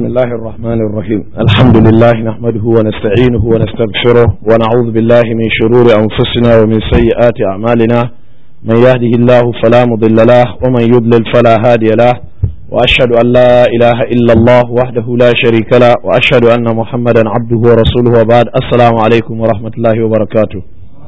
الله الرحمن الرحيم الحمد لله نحمده ونستعينه ونستغفره ونعوذ بالله من شرور أنفسنا ومن سيئات أعمالنا من يهده الله فلا مضل له ومن يضلل فلا هادي له وأشهد أن لا إله إلا الله وحده لا شريك له وأشهد أن محمدا عبده ورسوله وبعد السلام عليكم ورحمة الله وبركاته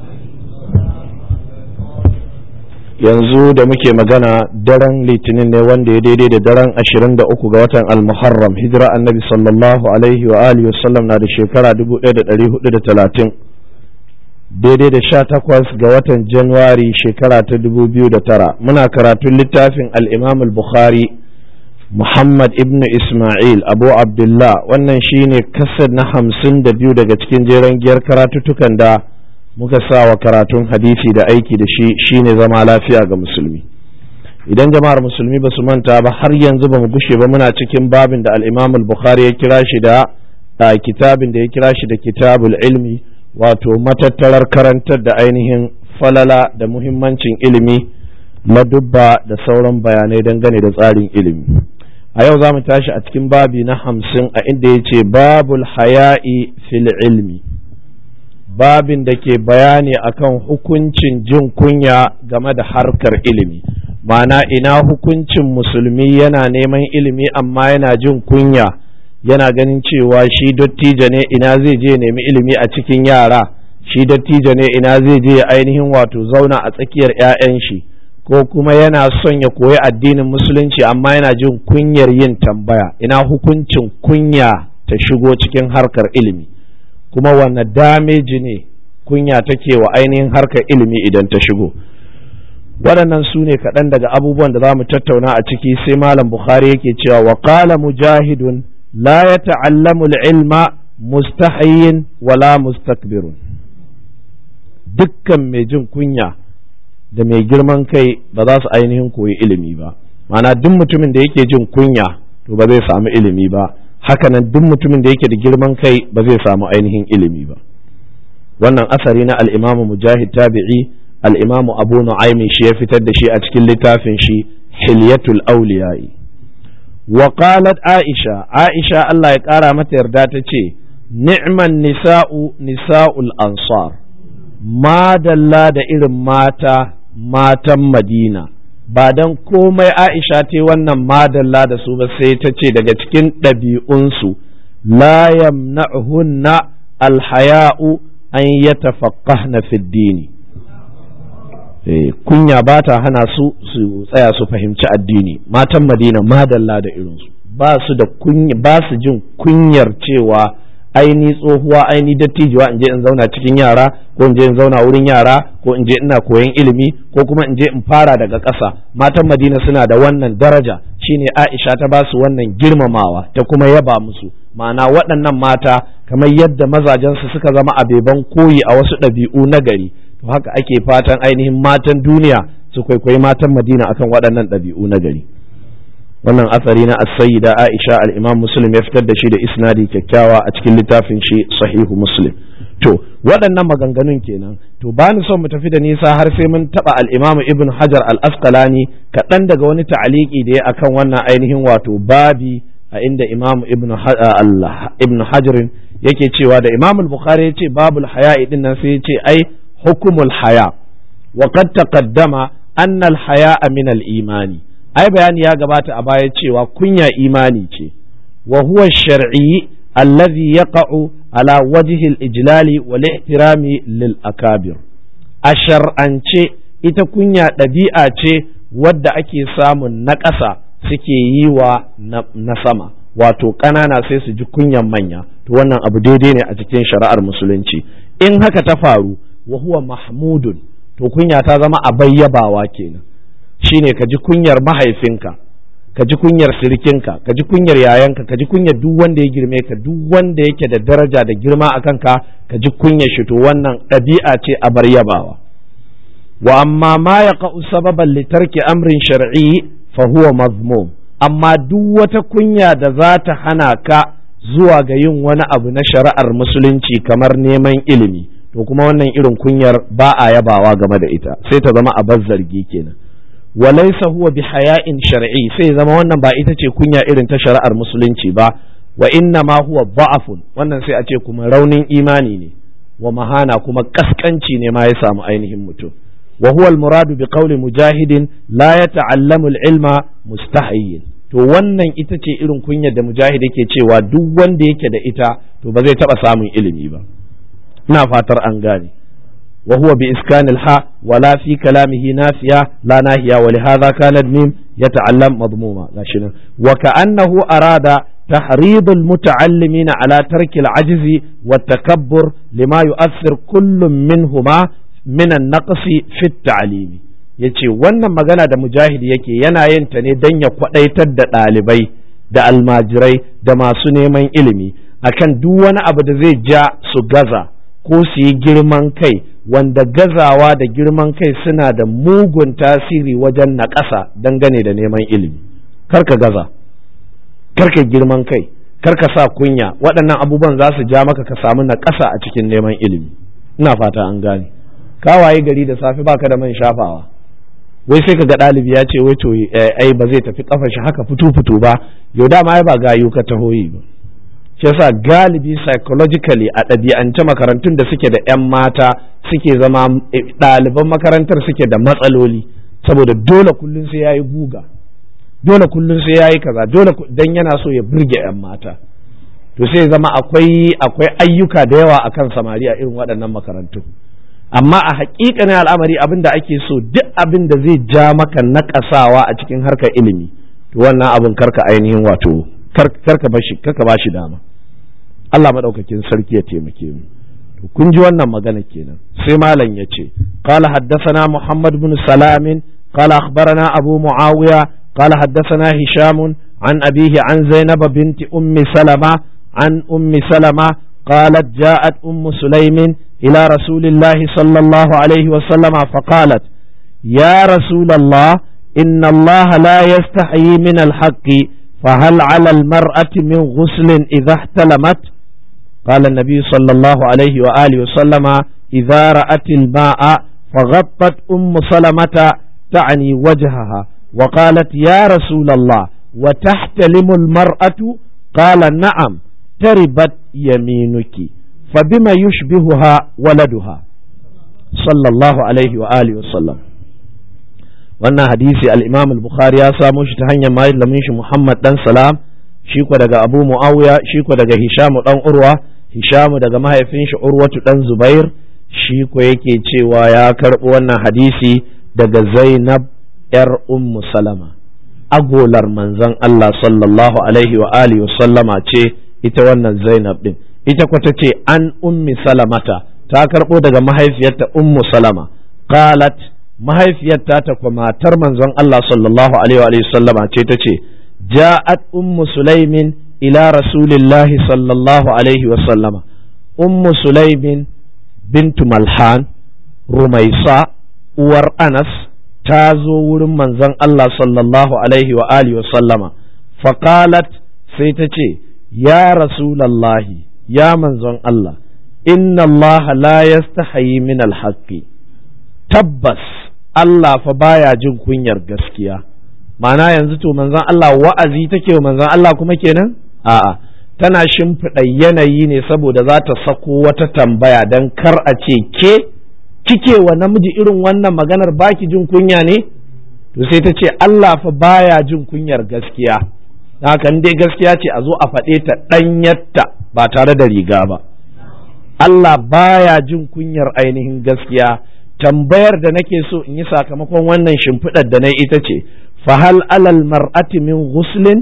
yanzu da muke magana daren litinin ne wanda ya daidai da daren 23 ga watan al-muharram hijira annabi sallallahu alaihi wa alihi wasallam na da shekara 1430 daidai da 18 ga watan januwari shekara ta 2009 muna karatun littafin al-imam al-bukhari muhammad ibn isma'il abu abdullah wannan shine kasar na 52 daga cikin jeren giyar karatuttukan da muka sa wa karatun hadisi da aiki da shi shine zama lafiya ga musulmi idan jama'ar musulmi ba su manta ba har yanzu ba mu gushe ba muna cikin babin da al-imam al-bukhari ya kira shi da kitabin da ya kira shi da kitabul ilmi wato matattarar karantar da ainihin falala da muhimmancin ilimi ladubba da sauran bayanai dangane da tsarin ilimi a yau za mu tashi a cikin babi na hamsin a inda ya ce babul haya'i fil ilmi babin da ke bayani akan hukuncin jin kunya game da harkar ilimi ma'ana ina hukuncin musulmi yana neman ilimi amma yana jin kunya yana ganin cewa shi dattijo ne ina zai je nemi ilimi a cikin yara shi dattijo ne ina zai je ainihin wato zauna a tsakiyar 'ya'yan shi ko kuma yana son ya koyi addinin musulunci amma yana jin kunyar yin tambaya ina hukuncin kunya ta shigo cikin harkar ilimi kuma wanne dameji ne kunya take wa ainihin harkar ilimi idan ta shigo waɗannan su ne kaɗan daga abubuwan da za mu tattauna a ciki sai malam bukhari yake cewa wa qala mujahidun la ya ta'allamu ilma mustahyin wala mustakbirun dukkan mai jin kunya da mai girman kai ba za su ainihin koyi ilimi ba ma'ana duk mutumin da yake jin kunya to ba zai samu ilimi ba hakanan duk mutumin da yake da girman kai ba zai samu ainihin ilimi ba wannan asari na al'imamu mujahid tabi'i al'imamu abu nu'aimi shi ya fitar da shi a cikin littafin shi hilyatul auliya'i wa qalat aisha aisha Allah ya kara mata yarda ta ce ni'man nisa'u nisa'ul ansar madalla da irin mata matan madina ba don komai aisha ta wannan madalla da su ba sai ta ce daga cikin ɗabi'unsu la yamna'hunna alhaya'u an yatafaqqahna fi dini kunya ba ta hana su su tsaya su fahimci addini matan madina madalla da irinsu ba su da kunya ba su jin kunyar cewa aini tsohuwa aini dattijuwa in je in zauna cikin yara ko in je in zauna wurin yara ko in je ina koyon ilimi ko kuma in je in fara daga ƙasa matan madina suna da wannan daraja shine aisha ta ba su wannan girmamawa ta kuma yaba musu ma'ana waɗannan mata kamar yadda mazajensu suka zama abeban koyi a wasu ɗabi'u na gari to haka ake fatan ainihin matan duniya su kwaikwayi matan madina akan waɗannan ɗabi'u na gari wannan asari na as-sayyida Aisha al-Imam Muslim ya fitar da shi da isnadi kyakkyawa a cikin littafin shi Sahihu Muslim to waɗannan maganganun kenan to ba ni son mu tafi da nisa har sai mun taba al-Imam Ibn Hajar al-Asqalani kaɗan daga wani ta'aliki da ya akan wannan ainihin wato babi a inda Imam Ibn Ibn Hajar yake cewa da Imam al-Bukhari ya ce babul haya'i din nan sai ya ce ai hukumul haya wa qad taqaddama anna al-haya'a min al-imani ai bayani ya gabata a baya cewa kunya imani ce wa huwa shar'i allazi yaqa'u ala wajhi al-ijlali wal ihtirami lil akabir a shar'ance ita kunya ɗabi'a ce wadda ake samun na ƙasa suke yi wa na sama wato ƙanana sai su ji kunyan manya to wannan abu daidai ne a cikin shari'ar musulunci in haka ta faru wa huwa mahmudun to kunya ta zama a bayyabawa kenan shine ka ji kunyar mahaifinka ka ji kunyar sirikinka ka ji kunyar yayanka ka ji kunyar duk wanda ya girme ka duk wanda yake da daraja da girma a kanka ka ji kunyar shi to wannan ɗabi'a ce a bar yabawa wa amma ma ya sababan litarki amrin shar'i fa huwa mazmum amma duk wata kunya da za ta hana ka zuwa ga yin wani abu na shari'ar musulunci kamar neman ilimi to kuma wannan irin kunyar ba a yabawa game da ita sai ta zama a zargi kenan walaysa huwa bi haya'in shar'i sai zama wannan ba ita ce kunya irin ta shari'ar musulunci ba wa inna ma huwa da'afun wannan sai a ce kuma raunin imani ne wa mahana kuma kaskanci ne ma ya samu ainihin mutum wa huwa al-muradu bi qawli mujahidin la yata'allamu al-ilma mustahiyyin to wannan ita ce irin kunyar da mujahid yake cewa duk wanda yake da ita to ba zai taba samun ilimi ba ina fatar an gane wa huwa bi iskan al-ha wala fi kalamihi nafiya la nahiya wa li hadha kana mim yata'allam madmuma gashi nan wa ka'annahu arada تحريض المتعلمين على ترك العجز والتكبر لما يؤثر كل منهما من النقص في التعليم yace wannan magana da mujahid yake yana yin ta ne don ya kwadaitar da ɗalibai da almajirai da masu neman ilimi akan duk wani abu da zai ja su gaza ko su yi girman kai wanda gazawa da girman kai suna da mugun tasiri wajen naƙasa dangane da neman ilimi karka gaza karka girman kai karka sa kunya waɗannan abubuwan za su ja maka ka samu na ƙasa a cikin neman ilimi ina fata an gane kawaye gari da safe baka da man shafawa wai sai ka ga ɗalibi ya ce wai to ai ba zai tafi kafa shi haka fitu fitu ba yau dama ai ba gayu ka tahoyi ba shi yasa galibi psychologically a ɗabi'ance makarantun da suke da 'yan mata suke zama ɗaliban makarantar suke da matsaloli saboda dole kullum sai ya yi guga dole kullum sai yayi kaza dole dan yana so ya burge yan mata to sai zama akwai akwai ayyuka da yawa akan samari a irin waɗannan makarantu amma a haƙiƙanin al'amari abin da ake so duk abin da zai ja maka naƙasawa a cikin harkar ilimi to wannan abin karka ainihin wato karka bashi karka bashi dama Allah madaukakin sarki ya taimake mu to kun ji wannan magana kenan sai malam ya ce qala haddathana muhammad bin salamin qala akhbarana abu muawiya قال حدثنا هشام عن أبيه عن زينب بنت أم سلمة عن أم سلمة قالت جاءت أم سليم إلى رسول الله صلى الله عليه وسلم فقالت يا رسول الله إن الله لا يستحيي من الحق فهل على المرأة من غسل إذا احتلمت قال النبي صلى الله عليه وآله وسلم إذا رأت الماء فغطت أم سلمة تعني وجهها وقالت يا رسول الله وتحتلم المرأة قال نعم تربت يمينك فبما يشبهها ولدها صلى الله عليه وآله وسلم wannan hadisi al-Imam al-Bukhari ya samo shi ta hanyar malamin shi Muhammad dan Salam shi ko daga Abu Muawiya shi ko daga Hisham dan Urwa Hisham daga mahaifin shi Urwatu dan Zubair shi ko yake cewa ya karɓi wannan hadisi daga Zainab ‘yar Ummu Salama, agolar manzon Allah sallallahu Alaihi wa alihi sallama ce ita wannan Zainab ɗin, ita kwata ce an Ummi Salamata, ta karɓo daga mahaifiyarta Ummu Salama, qalat mahaifiyarta ta kwa matar manzon Allah sallallahu Alaihi wa sallama ce ta ce, ja'at Ummu Sulaimin ila Rasulillahi sallallahu Alaihi wa sallama, Ummu Sulaimin bintu Malhan, Rumaisa, uwar Anas, ta zo wurin manzon Allah sallallahu alaihi wa alihi wa sallama faqalat sai ta ce ya rasulallahi ya manzon Allah inna Allah la yastahi min alhaqqi tabbas Allah fa baya jin kunyar gaskiya ma'ana yanzu to manzon Allah wa'azi take wa manzon Allah kuma kenan a'a tana shimfiɗa yanayi ne saboda za ta sako wata tambaya don kar a ce ke kike wa namiji irin wannan maganar baki jin kunya ne to sai ta ce Allah fa baya jin kunyar gaskiya haka dai gaskiya ce a zo a faɗe ta ɗanyatta ba tare da riga ba Allah baya jin kunyar ainihin gaskiya tambayar da nake so in yi sakamakon wannan shimfiɗar da na ita ce fahal alal mar'ati min ghuslin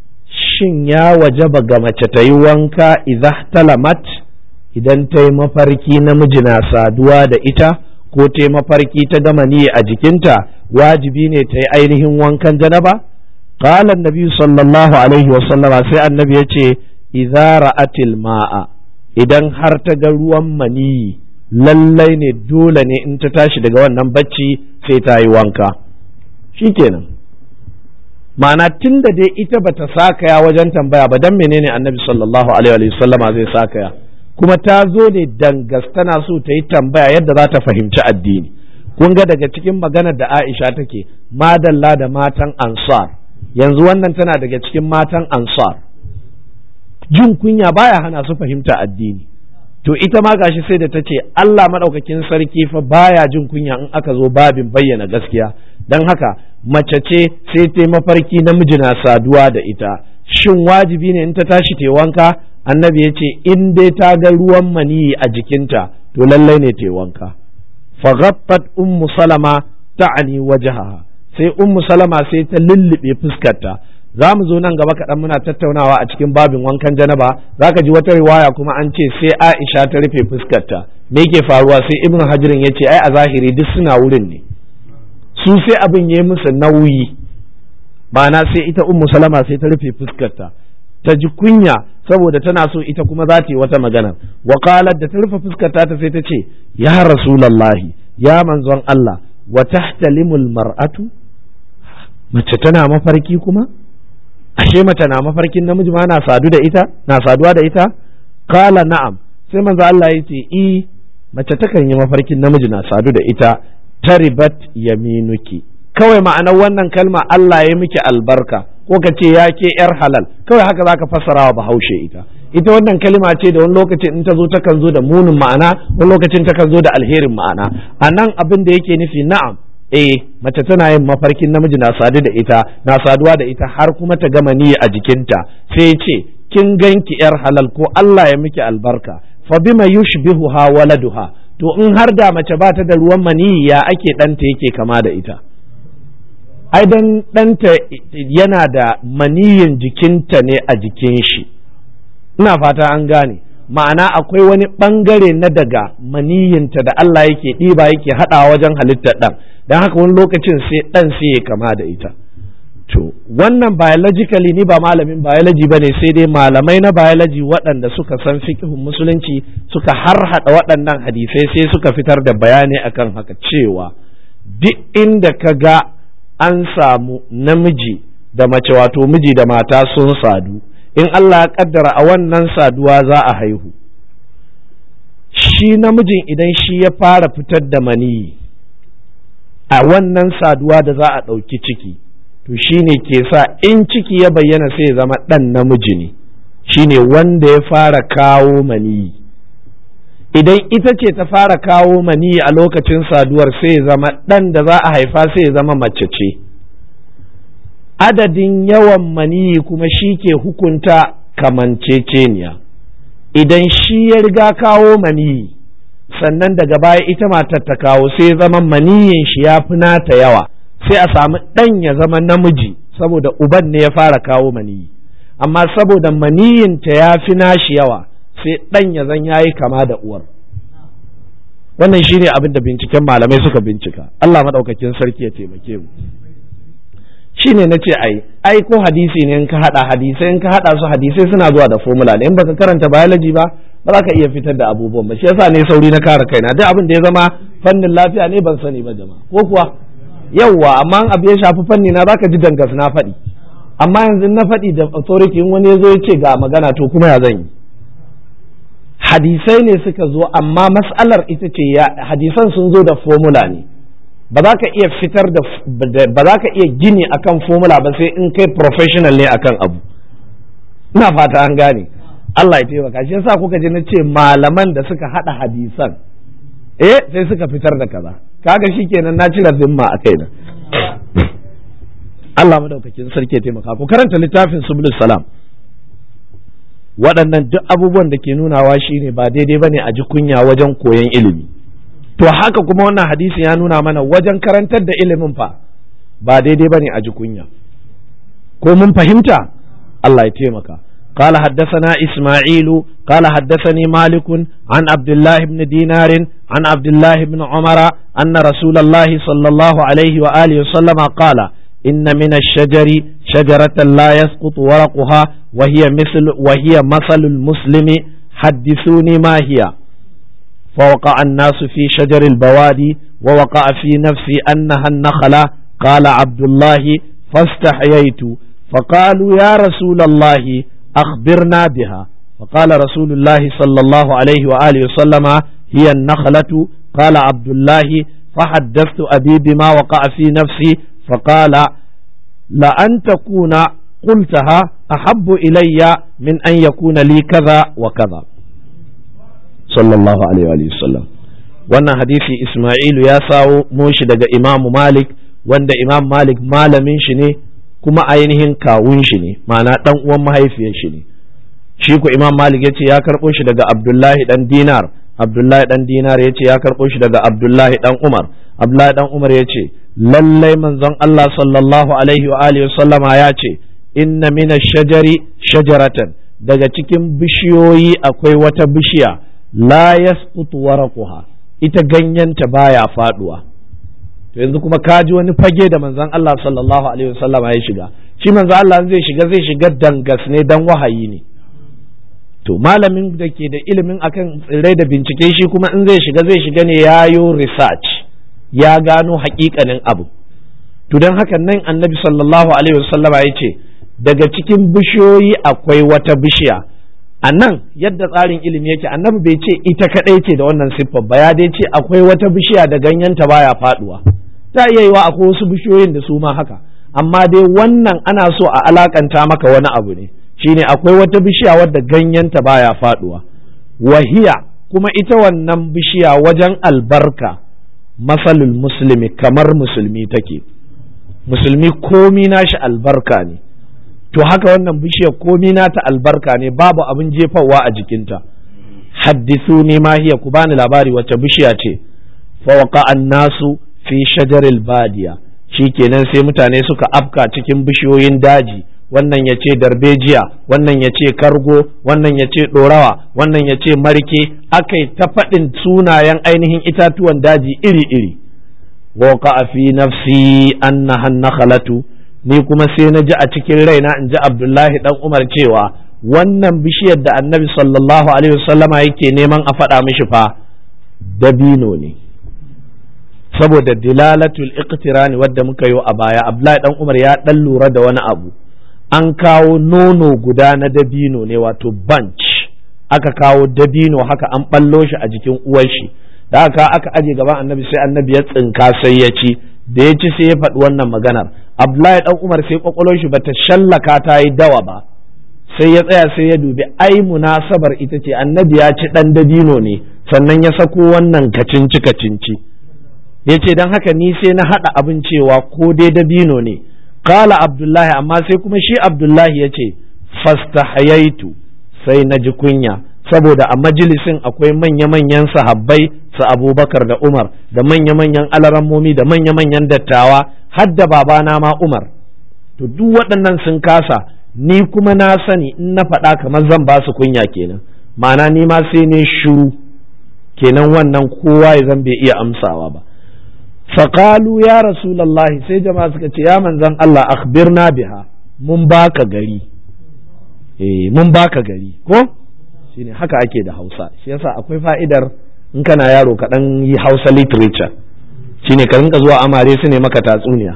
shin ya wajaba ga mace ta yi wanka idza talamat idan ta yi mafarki namiji na saduwa da ita ko ta yi mafarki ta gama ni a jikinta wajibi ne ta yi ainihin wankan janaba qala annabi sallallahu alaihi wa sallama sai annabi ya ce idza ra'atil ma'a idan har ta ga ruwan maniyi lallai ne dole ne in ta tashi daga wannan bacci sai ta yi wanka shikenan ma'ana tun da dai ita bata sakaya wajen tambaya ba dan menene annabi sallallahu alaihi wa sallama zai sakaya kuma ta zo ne dangas tana so ta yi tambaya yadda za ta fahimci addini kun ga daga cikin maganar da Aisha take madalla da matan ansar yanzu wannan tana daga cikin matan ansar jin kunya baya hana su fahimta addini to ita ma gashi sai da ta ce Allah maɗaukakin sarki fa baya jin kunya in aka zo babin bayyana gaskiya don haka mace ce sai ta mafarki namiji na saduwa da ita shin wajibi ne in ta tashi ta wanka annabi ya ce in dai ta ga ruwan maniyi a jikinta to lallai ne ta wanka faghaffat ummu salama ta'ani wajhaha sai ummu salama sai ta lullube fuskarta za mu zo nan gaba kaɗan muna tattaunawa a cikin babin wankan janaba za ka ji wata riwaya kuma an ce sai aisha ta rufe fuskarta me yake faruwa sai ibn hajirin ya ce ai a zahiri duk suna wurin ne su sai abin ya yi musu nauyi ma'ana sai ita ummu salama sai ta rufe fuskarta ta ji kunya saboda tana so ita kuma za ta yi wata magana wa da ta rufe fuskarta ta sai ta ce ya rasulallahi ya manzon Allah wa tahtalimul mar'atu mace tana mafarki kuma ashe mace na mafarkin namiji ma na sadu da ita na saduwa da ita kala na'am sai manzo Allah ya ce i mace takan yi mafarkin namiji na sadu da ita taribat yaminuki kawai ma'anar wannan kalma Allah ya miki albarka ko ka ce ya ke yar halal kawai haka zaka fassara wa bahaushe ita ita wannan kalma ce da wani lokacin in ta zo takan zo da munin ma'ana wani lokacin takan zo da alherin ma'ana a nan abin da yake nufi na'am eh mace tana yin mafarkin namiji na sadu da ita na saduwa da ita har kuma ta gama niyya a jikinta sai ce kin ganki yar halal ko Allah ya miki albarka fa bima yushbihuha waladuha to in har da mace ba ta da ruwan maniyi ya ake ɗanta yake kama da ita ai dan ɗanta yana da maniyin jikinta ne a jikin shi ina fata an gane ma'ana akwai wani ɓangare na daga maniyinta da Allah yake ɗiba yake haɗawa wajen halittar ɗan don haka wani lokacin sai ɗan sai ya kama da ita to wannan biologically ni ba malamin biology ba ne sai dai malamai na biology waɗanda suka san fikihun musulunci suka harhaɗa waɗannan hadisai sai suka fitar da bayani akan haka cewa duk inda ka ga an samu namiji da mace wato miji da mata sun sadu in Allah ya kaddara a wannan saduwa za a haihu shi namijin idan shi ya fara fitar da maniyi a wannan saduwa da za a ɗauki ciki to shi ne ke sa in ciki ya bayyana sai ya zama ɗan namiji ne shi ne wanda ya fara kawo maniyi idan ita ce ta fara kawo maniyi a lokacin saduwar sai ya zama ɗan da za a haifa sai ya zama mace ce adadin yawan maniyi kuma shi ke hukunta kamanceceniya idan shi ya riga kawo maniyi sannan daga baya ita matar ta kawo sai zama maniyin shi ya fi nata yawa sai a samu ɗan ya zama namiji saboda uban ne ya fara kawo maniyi amma saboda maniyinta ya fi nashi yawa sai ɗan ya zan yayi kama da uwar wannan shine abin da binciken malamai suka bincika Allah maɗaukakin sarki ya taimake mu shine na ce ai ai ko hadisi ne in ka hada hadisai in ka hada su hadisai suna zuwa da formula ne in baka karanta biology ba ba za ka iya fitar da abubuwan ba shi yasa ne sauri na kare kaina duk abin da ya zama fannin lafiya ne ban sani ba jama'a ko kuwa yawwa amma abu ya shafi fanni na zaka ji dangas na faɗi amma yanzu na faɗi da authority in wani ya zo ya ce ga magana to kuma ya zan yi hadisai ne suka zo amma mas'alar ita ce hadisan sun zo da formula ne ba za ka iya fitar da ba za ka iya gini akan formula ba sai in kai professional ne akan abu ina fata an gane Allah ya taimaka shi yasa kuka ji na ce malaman da suka hada hadisan eh sai suka fitar da kaza kaga shikenan na cire zimma a kaina Allah madaukakin sarki ya taimaka ku karanta littafin subul salam waɗannan duk abubuwan da ke nunawa shine ba daidai bane a ji kunya wajen koyon ilimi to haka kuma wannan hadisi ya nuna mana wajen karantar da ilimin fa ba daidai bane a ji kunya ko mun fahimta Allah ya taimaka قال حدثنا إسماعيل قال حدثني مالك عن عبد الله بن دينار عن عبد الله بن عمر أن رسول الله صلى الله عليه وآله وسلم قال إن من الشجر شجرة لا يسقط ورقها وهي مثل وهي مثل المسلم حدثوني ما هي فوقع الناس في شجر البوادي ووقع في نفسي أنها النخلة قال عبد الله فاستحييت فقالوا يا رسول الله أخبرنا بها فقال رسول الله صلى الله عليه وآله وسلم هي النخلة قال عبد الله فحدثت أبي بما وقع في نفسي فقال لأن تكون قلتها أحب إلي من أن يكون لي كذا وكذا صلى الله عليه وآله وسلم wannan hadisi Ismailu ya sawo moshi daga Imam Malik wanda Imam Malik malamin shi ne kuma ainihin kawun shi ne ma'ana dan uwan mahaifiyar shi ne shi ku Imam Malik ya ce ya karɓo shi daga Abdullahi dan Dinar Abdullahi dan Dinar ya ce ya karɓo shi daga Abdullahi dan Umar Abdullahi dan Umar ya ce lallai manzon Allah sallallahu alaihi wa alihi sallama ya ce inna mina shajari shajaratan daga cikin bishiyoyi akwai wata bishiya la yasqutu waraquha ita ganyenta baya faduwa to yanzu kuma kaji wani fage da manzon Allah sallallahu alaihi wasallam ya shiga shi manzon Allah zai shiga zai shiga dangas ne dan wahayi ne to malamin da ke da ilimin akan tsirrai da bincike shi kuma in zai shiga zai shiga ne yayo research ya gano hakikanin abu to don haka nan annabi sallallahu alaihi wasallama ya ce daga cikin bishiyoyi akwai wata bishiya a nan yadda tsarin ilimi yake annabi bai ce ita kadai ce da wannan siffar ba ya dai ce akwai wata bishiya da ganyenta baya faduwa ta iya yiwa akwai wasu bishiyoyin da su ma haka amma dai wannan ana so a alakanta maka wani abu ne shine akwai wata bishiya wadda ganyenta baya faduwa wahiya kuma ita wannan bishiya wajen albarka masalul muslimi kamar musulmi take musulmi komi nashi albarka ne to haka wannan bishiyar komi nata albarka ne babu abin jefawa a jikinta haddisu ne ma hiya ku bani labari wacce bishiya ce fawqa annasu fi shajaril badiya shikenan sai mutane suka afka cikin bishiyoyin daji wannan ya ce darbejiya wannan ya ce kargo wannan ya ce ɗorawa wannan ya ce marke aka ta faɗin sunayen ainihin itatuwan daji iri-iri waka fi nafsi annaha nakhalatu ni kuma sai na ji a cikin raina in ji abdullahi dan umar cewa wannan bishiyar da annabi sallallahu alaihi wasallama yake neman a faɗa mishi fa dabino ne saboda dilalatul iqtirani wadda muka yi a baya abdullahi dan umar ya dan lura da wani abu an kawo nono guda na dabino ne wato bunch aka kawo dabino haka an ballo shi a jikin uwar shi da aka aka aje gaban annabi sai annabi ya tsinka sai ya ci da ya ci sai ya faɗi wannan maganar abdullahi dan umar sai kwakwalwar shi bata shallaka ta yi dawa ba sai ya tsaya sai ya dubi ai munasabar ita ce annabi ya ci dan dabino ne sannan ya sako wannan kacinci kacinci ya ce don haka ni sai na haɗa abin cewa ko dai dabino ne kala abdullahi amma sai kuma shi abdullahi ya ce fastahayaitu sai na ji kunya saboda a majalisin akwai manya-manyan sahabbai su abubakar da umar da manya-manyan alarammomi da manya-manyan dattawa har da babana ma umar to duk waɗannan sun kasa ni kuma na sani in na faɗa kamar zan ba su kunya kenan ma'ana ni ma sai ne shuru kenan wannan kowa ya zan bai iya amsawa ba faƙalu ya rasulallahi sai jama'a suka ce ya manzan Allah akhbirna biha mun baka gari eh mun baka gari ko shine haka ake da Hausa shi yasa akwai fa'idar in kana yaro ka dan yi Hausa literature shine ka rinka zuwa amare su ne maka tatsuniya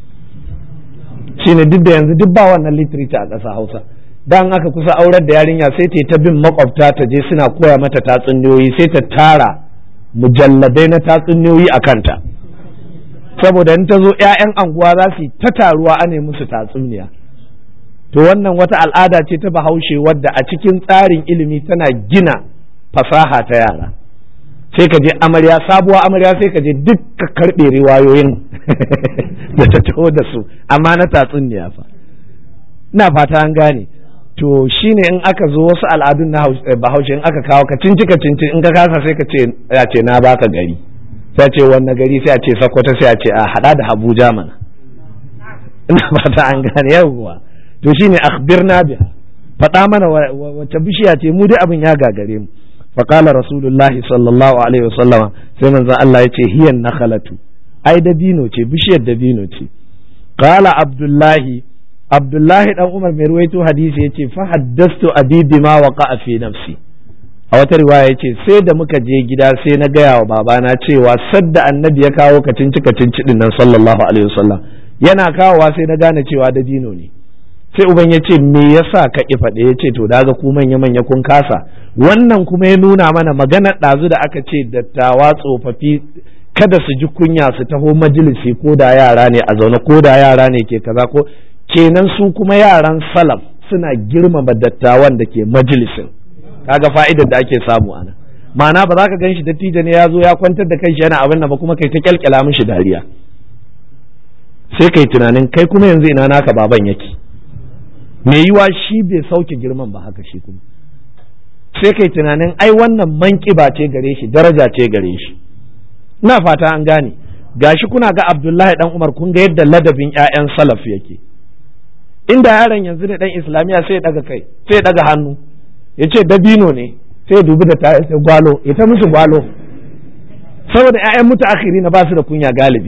shine duk da yanzu duk ba wannan literature a ƙasa Hausa dan aka kusa aurar da yarinya sai ta ta bin makwabta ta je suna koya mata tatsuniyoyi sai ta tara mujalladai na tatsuniyoyi a kanta saboda in ta zo 'ya'yan anguwa za su yi ta taruwa a ne musu tatsuniya to wannan wata al'ada ce ta bahaushe wadda a cikin tsarin ilimi tana gina fasaha ta yara sai ka je amarya sabuwa amarya sai ka je duk ka karɓe riwayoyin da ta taho da su amma na tatsuniya fa ina fata an gane to shine in aka zo wasu al'adun na bahaushe in aka kawo ka cinci ka cinci in ka kasa sai ka ce ya ce na baka gari sai ce wanne gari sai a ce sakwata sai a ce a hada da abuja mana ina fata an gane yawwa to shine akhbirna biha faɗa mana wacce bishiya ce mu dai abin ya gagare mu faqala rasulullahi sallallahu alaihi wasallam sai manzon Allah ya ce hiyan nakhalatu ai dabino ce bishiyar dabino ce qala abdullahi abdullahi dan umar mai ruwaito hadisi yace fa haddastu abi bima waqa fi nafsi a wata riwaya yace sai da muka je gida sai na gaya wa babana cewa sadda annabi ya kawo kacinci kacinci din nan sallallahu alaihi wasallam yana kawowa sai na gane cewa dabino ne sai uban ya ce me yasa ka ki faɗe ya ce to daga ku manya manya kun kasa wannan kuma ya nuna mana maganar ɗazu da aka ce dattawa tsofaffi kada su ji kunya su taho majalisi ko da yara ne a zaune ko da yara ne ke kaza ko kenan su kuma yaran salaf suna girmama dattawan da ke majalisin kaga fa'idar da ake samu ana ma'ana ba za ka gan shi dattijo ne ya zo ya kwantar da kanshi yana abin nan ba kuma kai ta kyalkyala mishi dariya sai kai tunanin kai kuma yanzu ina naka baban yake mai yiwa shi bai sauke girman ba haka shi kuma sai kai tunanin ai wannan manƙiba ce gare shi daraja ce gare shi ina fata an gane gashi kuna ga Abdullahi dan Umar kun ga yadda ladabin ƴaƴan salaf yake inda yaron yanzu ne dan islamiya sai ya daga kai sai ya daga hannu ya ce dabino ne sai ya dubi da ta sai gwalo ita musu gwalo saboda ƴaƴan mutu akhiri na ba su da kunya galibi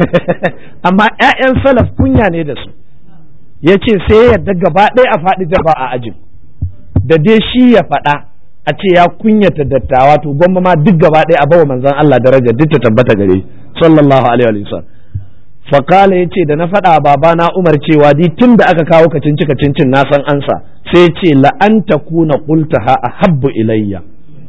amma ƴaƴan salaf kunya ne da su ya ce sai ya yarda gaba ɗaya a faɗi jaba a ajin da dai shi ya faɗa a ce ya kunyata dattawa to gwamma ma duk gaba ɗaya a bawa manzon Allah daraja duk ta tabbata gare sallallahu alaihi wa sallam fakala ya ce da na faɗa babana umar cewa di tun da aka kawo kacinci kacincin na san ansa sai ce la'anta kuna qultaha ahabbu ilayya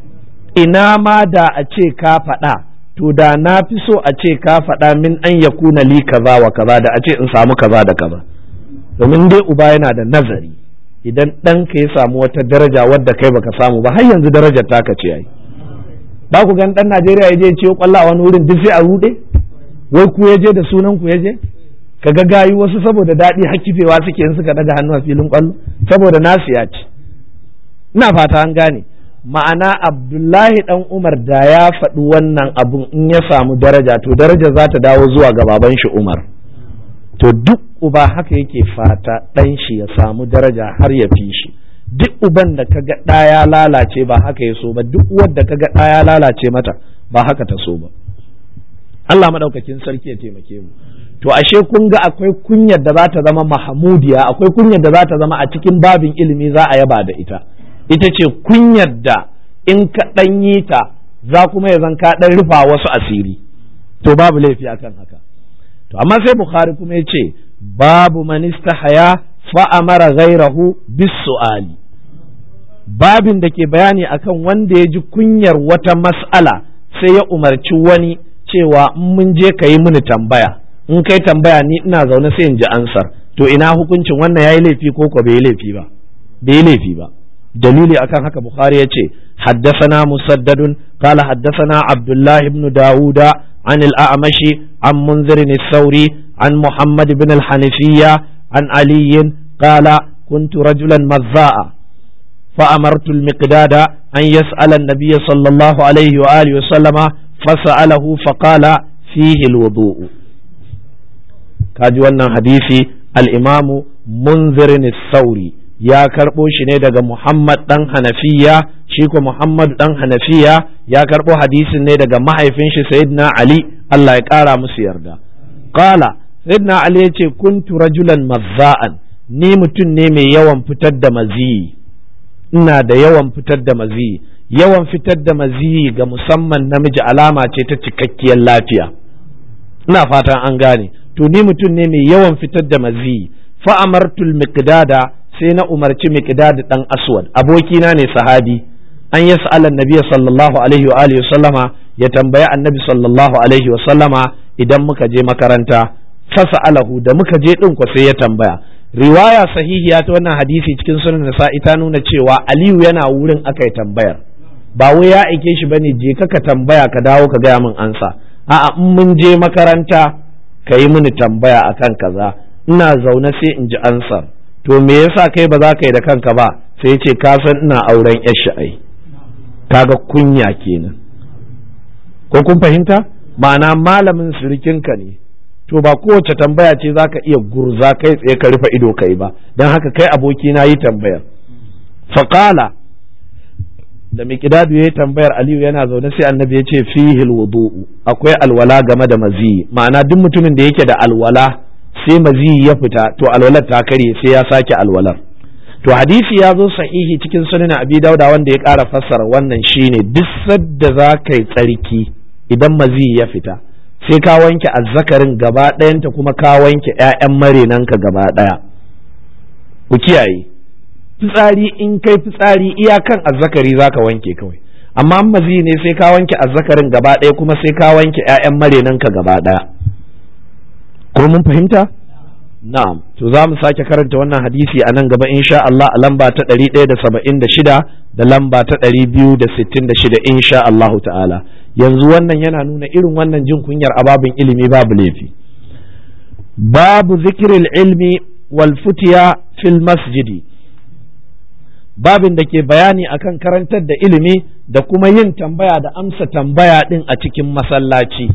ina ma da a ce ka faɗa to da na fi so a ce ka faɗa min an ya kuna li kaza wa kaza da a ce in samu kaza da kaza domin dai uba yana da nazari idan ɗanka ya samu wata daraja wadda kai baka samu ba har yanzu darajar taka ce ai ba ku gan ɗan Najeriya ya je ciwo kwallo a wani wurin duk sai a ruɗe wai ku ya je da sunan ku ya je ka ga gayi wasu saboda daɗi hakifewa suke in suka daga hannu a filin kwallo saboda nasu ya ci ina fata an gane ma'ana abdullahi dan umar da ya faɗi wannan abun in ya samu daraja to daraja za ta dawo zuwa ga baban shi umar to duk uba haka yake fata ɗan shi ya samu daraja har ya fi shi duk uban da kaga ɗa ya lalace ba haka ya so ba duk wadda kaga ɗa ya lalace mata ba haka ta so ba Allah maɗaukakin sarki ya taimake mu to ashe kun ga akwai kunyar da za ta zama mahamudiya akwai kunyar da za ta zama a cikin babin ilimi za a yaba da ita ita ce kunyar da in ka ɗan yi ta za kuma ya zan ka ɗan rufa wasu asiri to babu laifi akan haka to amma sai bukhari kuma ya ce babu manista haya fa'amara ghairahu bis su'ali babin da ke bayani akan wanda ya ji kunyar wata mas'ala sai ya umarci wani cewa in mun je ka yi mini tambaya in kai tambaya ni ina zaune sai in ji ansar to ina hukuncin wannan yayi laifi ko ko bai laifi ba bai laifi ba dalili akan haka bukhari ya ce حدثنا مسدد قال حدثنا عبد الله بن داود عن الأعمش عن منذر الثوري عن محمد بن الحنفية عن علي قال كنت رجلا مذاء فأمرت المقداد أن يسأل النبي صلى الله عليه وآله وسلم فسأله فقال فيه الوضوء كاجوانا حديثي الإمام منذر الثوري ya karɓo shi ne daga Muhammad ɗan Hanafiya shi ko Muhammad ɗan Hanafiya ya karɓo hadisin ne daga mahaifin shi Sayyidina Ali Allah ya ƙara musu yarda qala Sayyidina Ali ya ce kuntu rajulan mazza'an ni mutum ne mai yawan fitar da maziyi ina da yawan fitar da maziyi yawan fitar da maziyi ga musamman namiji alama ce ta cikakkiyar lafiya ina fatan an gane to ni mutum ne mai yawan fitar da maziyi fa amartul miqdada sai na umarci miqdad dan aswad abokina ne sahabi an yas'ala annabi sallallahu alaihi wa alihi sallama ya tambaya annabi sallallahu alaihi wa sallama idan muka je makaranta fasa'alahu da muka je din ko sai ya tambaya riwaya sahihiya ta wannan hadisi cikin sunan nasa'i ta nuna cewa aliyu yana wurin aka tambayar ba wai ya aike shi bane je ka ka tambaya ka dawo ka gaya min ansa a'a in mun je makaranta ka yi mini tambaya akan kaza ina zaune sai in ji ansar to me yasa kai ba za ka yi da kanka ba sai ce ka san ina auren yar sha'ai kaga kunya kenan ko kun fahimta ma'ana malamin surikinka ne to ba kowace tambaya ce za ka iya gurza kai tsaye ka rufe ido kai ba don haka kai aboki na yi tambayar faƙala da miƙidadu ya yi tambayar aliyu yana zaune sai annabi ya ce fihil wudu'u akwai alwala game da maziyi ma'ana duk mutumin da yake da alwala sai maziyi ya fita to alwalar ta karye sai ya sake alwalar to hadisi ya zo sahihi cikin sunan abi dauda wanda ya ƙara fassara wannan shine duk sadda za ka yi tsarki idan maziyi ya fita sai ka wanke azzakarin gaba ɗayanta kuma ka wanke 'ya'yan marenanka gaba ɗaya ku kiyaye fitsari in kai fitsari iyakan azzakari za ka wanke kawai amma maziyi ne sai ka wanke azzakarin gaba ɗaya kuma sai ka wanke 'ya'yan marenanka gaba ɗaya ko mun fahimta na'am to za mu sake karanta wannan hadisi a nan gaba insha Allah a lamba ta 176 da lamba ta 266 insha Allahu ta'ala yanzu wannan yana nuna irin wannan jin kunyar ababin ilimi babu laifi babu zikiril ilmi wal futiya fil masjidi babin da ke bayani akan karantar da ilimi da kuma yin tambaya da amsa tambaya din a cikin masallaci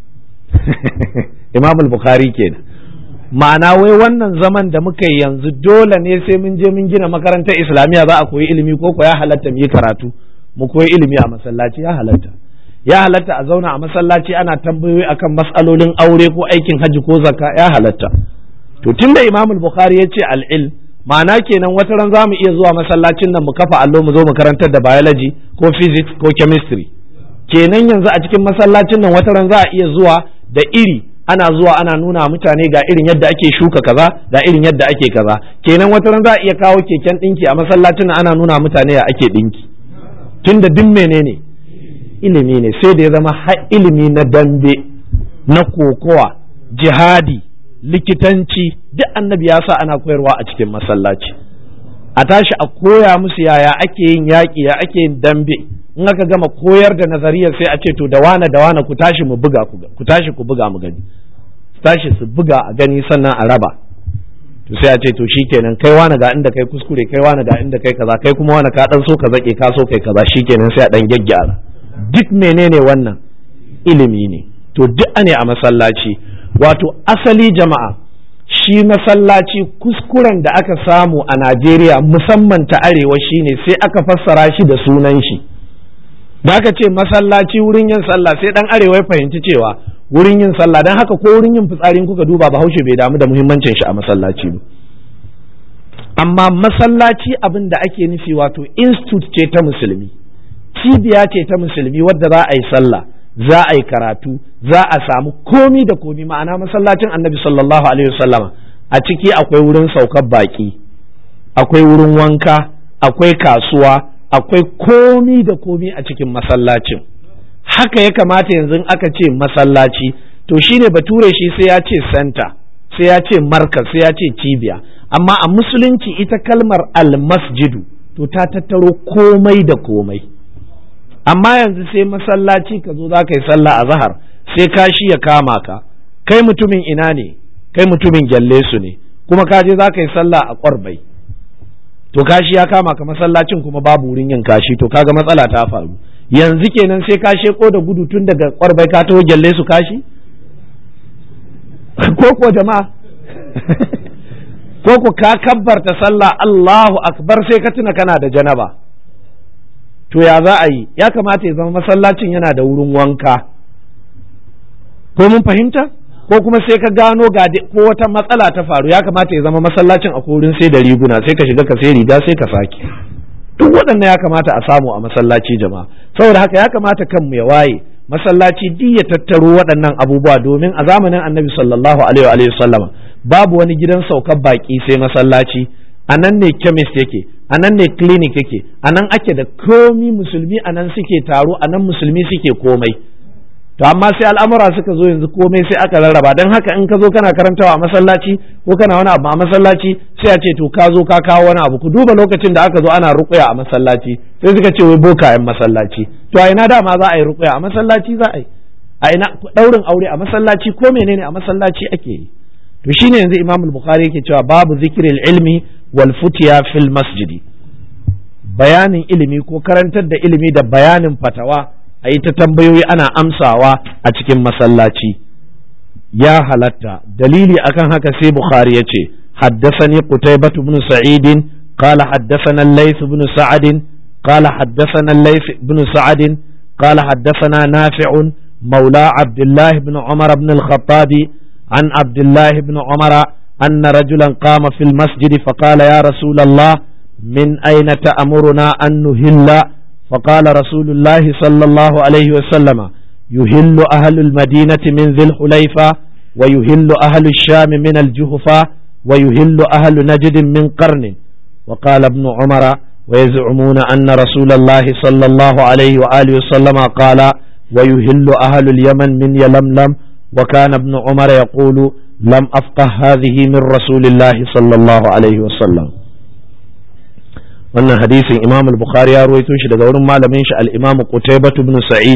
Imam al-Bukhari kenan ma'ana wai wannan zaman da muka yi yanzu dole ne sai mun je mun gina makarantar islamiyya za a koyi ilimi ko ko ya halatta mu yi karatu mu koyi ilimi a masallaci ya halatta ya halatta a zauna a masallaci ana tambayoyi akan mas'alolin aure ko aikin hajji ko zakka ya halatta to tunda Imam al-Bukhari ya ce al-ilm ma'ana kenan wata ran zamu iya zuwa masallacin nan mu kafa allo mu zo mu karantar da biology ko physics ko chemistry kenan yanzu a cikin masallacin nan wata ran za a iya zuwa da iri ana zuwa ana nuna mutane ga irin yadda ake shuka kaza ga irin yadda ake kaza kenan wata ran za a iya kawo keken dinki a masallacin nan ana nuna mutane ya ake dinki tunda duk menene ilimi ne sai da ya zama har ilimi na dambe na kokowa jihadi likitanci duk annabi ya sa ana koyarwa a cikin masallaci a tashi a koya musu yaya ake yin yaƙi ya ake yin dambe in aka gama koyar da nazariyar sai a ce to da wane da wane ku tashi mu buga ku tashi ku buga mu gani su tashi su buga a gani sannan a raba to sai a ce to shikenan kai wane ga inda kai kuskure kai wane ga inda kai kaza kai kuma wane ka dan so ka zake ka so kai kaza shikenan sai a dan gyaggyara duk menene wannan ilimi ne to duk ne a masallaci wato asali jama'a shi masallaci kuskuren da aka samu a Najeriya musamman ta arewa shine sai aka fassara shi da sunan shi da aka ce masallaci wurin yin sallah sai dan arewa ya fahimci cewa wurin yin sallah dan haka ko wurin yin fitsarin kuka duba bahaushe bai damu da muhimmancin shi a masallaci ba amma masallaci abin da ake nufi wato institute ce ta musulmi cibiya ce ta musulmi wadda za a yi sallah za a yi karatu za a samu komi da komi ma'ana masallacin annabi sallallahu alaihi wasallama a ciki akwai wurin saukar baki akwai wurin wanka akwai kasuwa akwai komi da komi a cikin masallacin haka ya kamata yanzu aka ce masallaci to shine bature shi sai ya ce center sai ya ce markaz sai ya ce cibiya amma a musulunci ita kalmar almasjidu to ta tattaro komai da komai amma yanzu sai masallaci ka zo za ka yi sallah a zahar sai kashi ya kama ka kai mutumin ina ne kai mutumin gyalle su ne kuma ka je za ka yi sallah a ƙwarbai to kashi ya kama ka masallacin kuma babu wurin yin kashi to kaga matsala ta faru yanzu kenan sai ka sheko da gudu tun daga ƙwarbai ka taho gyalle su kashi ko ko jama'a ko ko ka kabbarta sallah Allahu akbar sai ka tuna kana da janaba to ya za a yi ya kamata ya zama masallacin yana da wurin wanka ko mun fahimta ko kuma sai ka gano ga ko wata matsala ta faru ya kamata ya zama masallacin a wurin sai da riguna sai ka shiga ka sai riga sai ka sake duk waɗannan ya kamata a samu a masallaci jama'a saboda haka ya kamata kanmu ya waye masallaci duk ya tattaro waɗannan abubuwa domin a zamanin annabi sallallahu alaihi wa sallama babu wani gidan saukar baki sai masallaci a nan ne chemist yake a nan ne clinic yake a nan ake da komi musulmi a nan suke taro a nan musulmi suke komai to amma sai al'amura suka zo yanzu komai sai aka rarraba don haka in ka zo kana karantawa a masallaci ko kana wani abu a masallaci sai a ce to ka zo ka kawo wani abu ku duba lokacin da aka zo ana ruƙuya a masallaci sai suka ce wai bokayen masallaci to a ina dama za a yi ruƙuya a masallaci za a yi a ina ɗaurin aure a masallaci ko menene a masallaci ake yi to shine yanzu Imam al-Bukhari yake cewa babu zikril ilmi wal futiya fil masjidi bayanin ilimi ko karantar da ilimi da bayanin fatawa a yi ta tambayoyi ana amsawa a cikin masallaci ya halatta dalili akan haka sai Bukhari ya ce حدثني قتيبة بن سعيد قال حدثنا الليث بن سعد قال حدثنا الليث بن سعد قال حدثنا نافع مولى عبد الله بن عمر بن الخطاب عن عبد الله بن عمر أن رجلا قام في المسجد فقال يا رسول الله من أين تأمرنا أن نهل فقال رسول الله صلى الله عليه وسلم يهل أهل المدينة من ذي الحليفة ويهل أهل الشام من الجهفة ويهل أهل نجد من قرن وقال ابن عمر ويزعمون أن رسول الله صلى الله عليه وآله وسلم قال ويهل أهل اليمن من يلملم وكان ابن عمر يقول لم أفقه هذه من رسول الله صلى الله عليه وسلم wannan hadisin imam al-bukhari ya ruwaito shi daga wurin malamin shi al-imam qutaybah ibn sa'id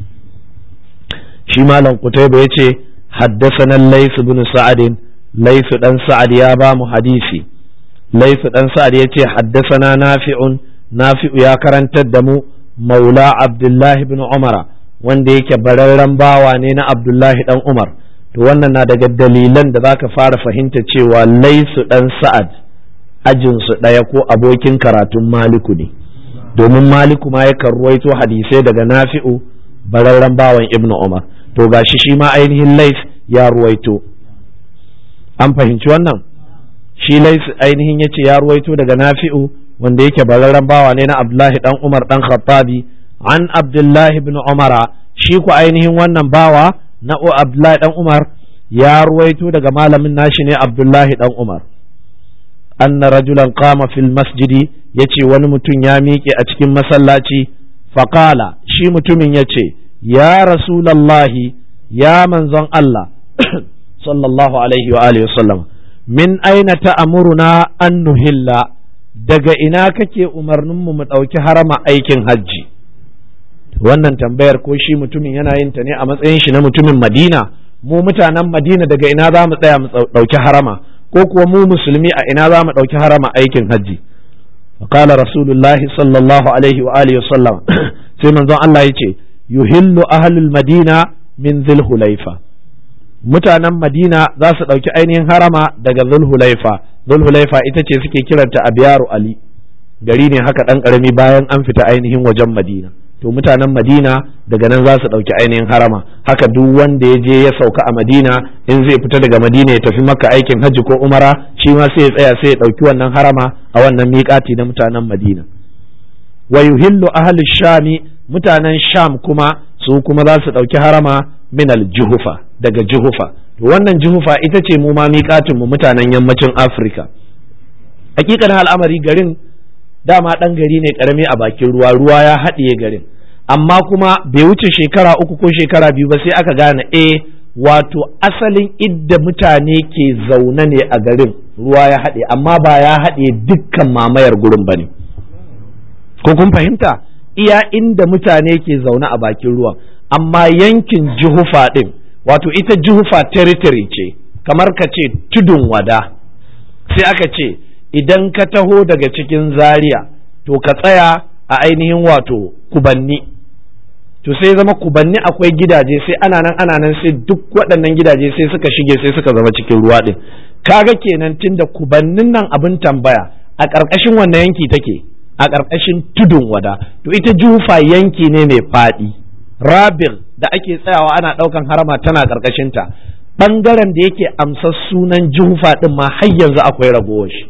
shi malam qutaybah yace haddathana lays ibn sa'ad lays dan sa'ad ya ba mu hadisi lays dan sa'ad yace haddathana nafi'un nafi'u ya karantar da mu maula abdullahi ibn umara wanda yake bararren bawa ne na abdullahi dan umar to wannan na daga dalilan da zaka fara fahimta cewa laisu dan sa'ad ajinsu ɗaya ko abokin karatun maliku ne domin maliku ma yakan ruwaito hadisai daga nafi'u bararren bawan ibn umar to gashi shi ma ainihin lais ya ruwaito an fahimci wannan shi lais ainihin yace ya ruwaito daga nafi'u wanda yake bararren bawa ne na abdullahi dan umar dan khattabi an abdullahi ibn umara shi ku ainihin wannan bawa na abdullahi dan umar ya ruwaito daga malamin nashi ne abdullahi dan umar anna rajulan qama fil masjidi yace wani mutum ya miƙe a cikin masallaci faqala shi mutumin yace ya rasulallahi ya manzon Allah sallallahu alaihi wa alihi wasallam min aina ta'muruna an nuhilla daga ina kake umarnin mu mu ɗauki harama aikin hajji wannan tambayar ko shi mutumin yana yin ta ne a matsayin shi na mutumin Madina mu mutanen Madina daga ina za mu tsaya mu ɗauki harama ko kuwa mu musulmi a ina za mu ɗauki harama aikin hajji فقال رسول الله صلى الله عليه وآله وسلم sai manzon Allah ya ce yuhillu ahlul madina min zulhulaifa mutanen madina za su ɗauki ainihin harama daga zulhulaifa zulhulaifa ita ce suke kiranta abiyaru ali gari ne haka ɗan ƙarami bayan an fita ainihin wajen madina to mutanen madina daga nan za su ɗauki ainihin harama haka duk wanda ya je ya sauka a madina in zai fita daga madina ya tafi maka aikin hajji ko umara shi ma sai ya tsaya sai ya ɗauki wannan harama a wannan miƙati na mutanen madina wa yuhillu ahli shami mutanen sham kuma su kuma za su ɗauki harama min al-juhufa daga juhufa to wannan juhufa ita ce mu ma miƙatin mu mutanen yammacin afirka hakikanin al'amari garin dama ɗan gari ne ƙarami a bakin ruwa ruwa ya haɗiye garin amma kuma bai wuce shekara uku ko shekara biyu ba sai aka gane eh wato asalin idda mutane ke zaune ne a garin ruwa ya haɗe amma ba ya haɗe dukkan mamayar gurin ba ne ko kun fahimta iya inda mutane ke zaune a bakin ruwan amma yankin juhufa ɗin wato ita juhufa territory ce kamar ka ce tudun wada sai aka ce idan ka taho daga cikin zaria to ka tsaya a ainihin wato kubanni to sai zama kubanni akwai gidaje sai ana nan ana nan sai duk waɗannan gidaje sai suka shige sai suka zama cikin ruwa ɗin kaga kenan tunda kubannin nan abin tambaya a ƙarƙashin wannan yanki take a ƙarƙashin tudun wada to ita jufa yanki ne mai faɗi rabil da ake tsayawa ana ɗaukan harama tana ƙarƙashinta ɓangaren da yake amsa sunan jufa ɗin ma har yanzu akwai ragowar shi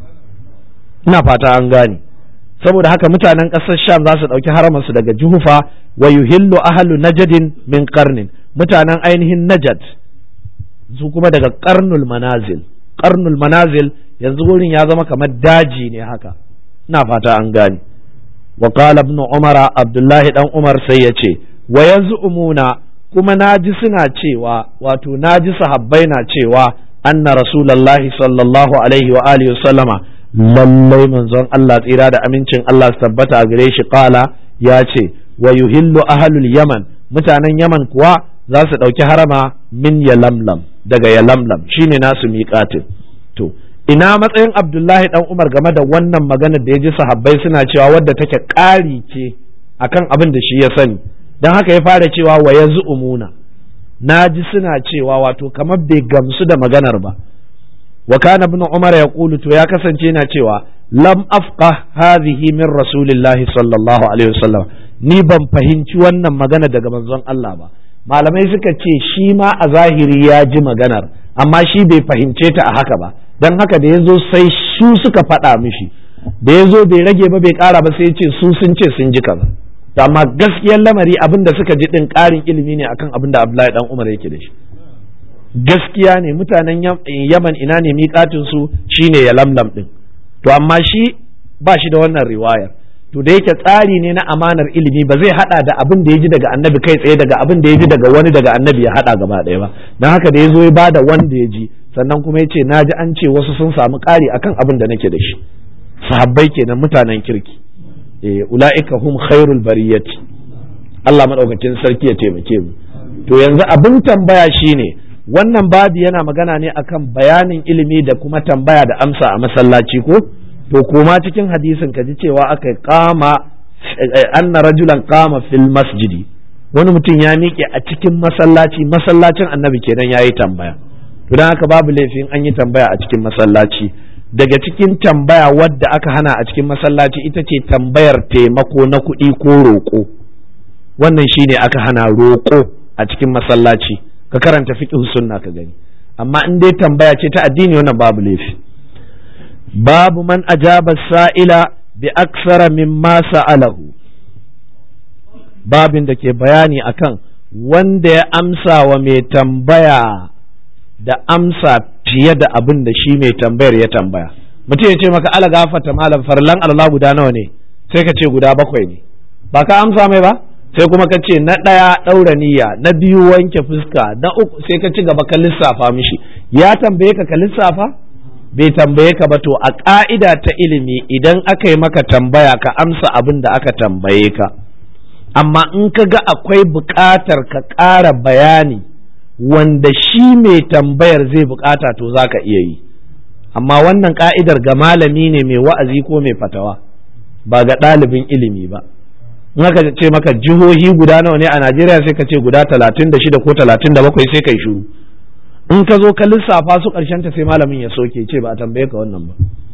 ina fata an gane saboda haka mutanen ƙasar sham za su ɗauki haramarsu daga juhufa wa yuhillu ahlu najadin min karnin mutanen ainihin najad su kuma daga karnul manazil karnul manazil yanzu wurin ya zama kamar daji ne haka ina fata an gane wa qala ibn umara abdullahi dan umar sai ya ce wa yaz'umuna kuma naji suna cewa wato naji sahabbai na cewa anna rasulullahi sallallahu alaihi wa alihi wasallama lallai manzon Allah tsira da amincin Allah su tabbata a gare shi kala ya ce wa yuhillu ahlul yaman mutanen yaman kuwa za su ɗauki harama min yalamlam daga yalamlam shine nasu miƙatin to ina matsayin abdullahi dan umar game da wannan maganar da ya ji sahabbai suna cewa wadda take ƙari ce akan abin da shi ya sani don haka ya fara cewa wa ya umuna na ji suna cewa wato kamar bai gamsu da maganar ba wa kana ibn umar ya to ya kasance yana cewa lam afqa hadhihi min rasulillahi sallallahu alaihi wasallam ni ban fahimci wannan magana daga manzon Allah ba malamai suka ce shi ma a zahiri ya ji maganar amma shi bai fahimce ta a haka ba don haka da ya zo sai su suka faɗa mishi da ya zo bai rage ba bai ƙara ba sai ya ce su sun ce sun ji kaza to amma gaskiyar lamari abin da suka ji ɗin ƙarin ilimi ne akan abin da Abdullahi dan Umar yake da shi gaskiya ne mutanen Yaman ina ne miƙatin su shine ya lamlam ɗin to amma shi ba shi da wannan riwayar to da yake tsari ne na amanar ilimi ba zai hada da abin da ya ji daga annabi kai tsaye daga abin da ya ji daga wani daga annabi ya hada gaba ɗaya ba don haka da ya zo ya bada wanda ya ji sannan kuma ya ce na ji an ce wasu sun samu ƙari akan abin da nake da shi sahabbai kenan mutanen kirki eh ula'ika hum khairul bariyati Allah madaukakin sarki ya taimake mu to yanzu abin tambaya shine wannan babi yana magana ne akan bayanin ilimi da kuma tambaya da amsa a masallaci ko to koma cikin hadisin ka ji cewa aka kama anna rajulan kama fil masjidi wani mutum ya miƙe a cikin masallaci masallacin annabi kenan yayi tambaya to dan haka babu laifin an yi tambaya a cikin masallaci daga cikin tambaya wadda aka hana a cikin masallaci ita ce tambayar taimako na kuɗi ko roƙo wannan shine aka hana roƙo a cikin masallaci ka karanta fiqh sunna ka gani amma in dai tambaya ce ta addini wannan babu laifi babu man ajaba sa'ila bi aksara mimma sa'alahu babin da ke bayani akan wanda ya amsa wa mai tambaya da amsa fiye da abin da shi mai tambayar ya tambaya mutum ya ce maka ala gafata malam farlan Allah guda nawa ne sai ka ce guda bakwai ne ba ka amsa mai ba sai kuma ka ce na ɗaya ɗaura niyya na biyu wanke fuska na uku sai ka ci gaba ka lissafa mishi ya tambaye ka ka lissafa bai tambaye ka ba to a ƙa'ida ta ilimi idan aka yi maka tambaya ka amsa abin da aka tambaye ka amma in ka ga akwai buƙatar ka ƙara bayani wanda shi mai tambayar zai buƙata to za ka iya yi amma wannan ƙa'idar ga malami ne mai wa'azi ko mai fatawa ba ga ɗalibin ilimi ba in aka ce maka jihohi guda nawa ne a najeriya sai ka ce guda talatin da shida ko talatin da bakwai sai kai shuru in ka zo ka lissafa su ƙarshen ta sai malamin ya soke ce ba a tambaye ka wannan ba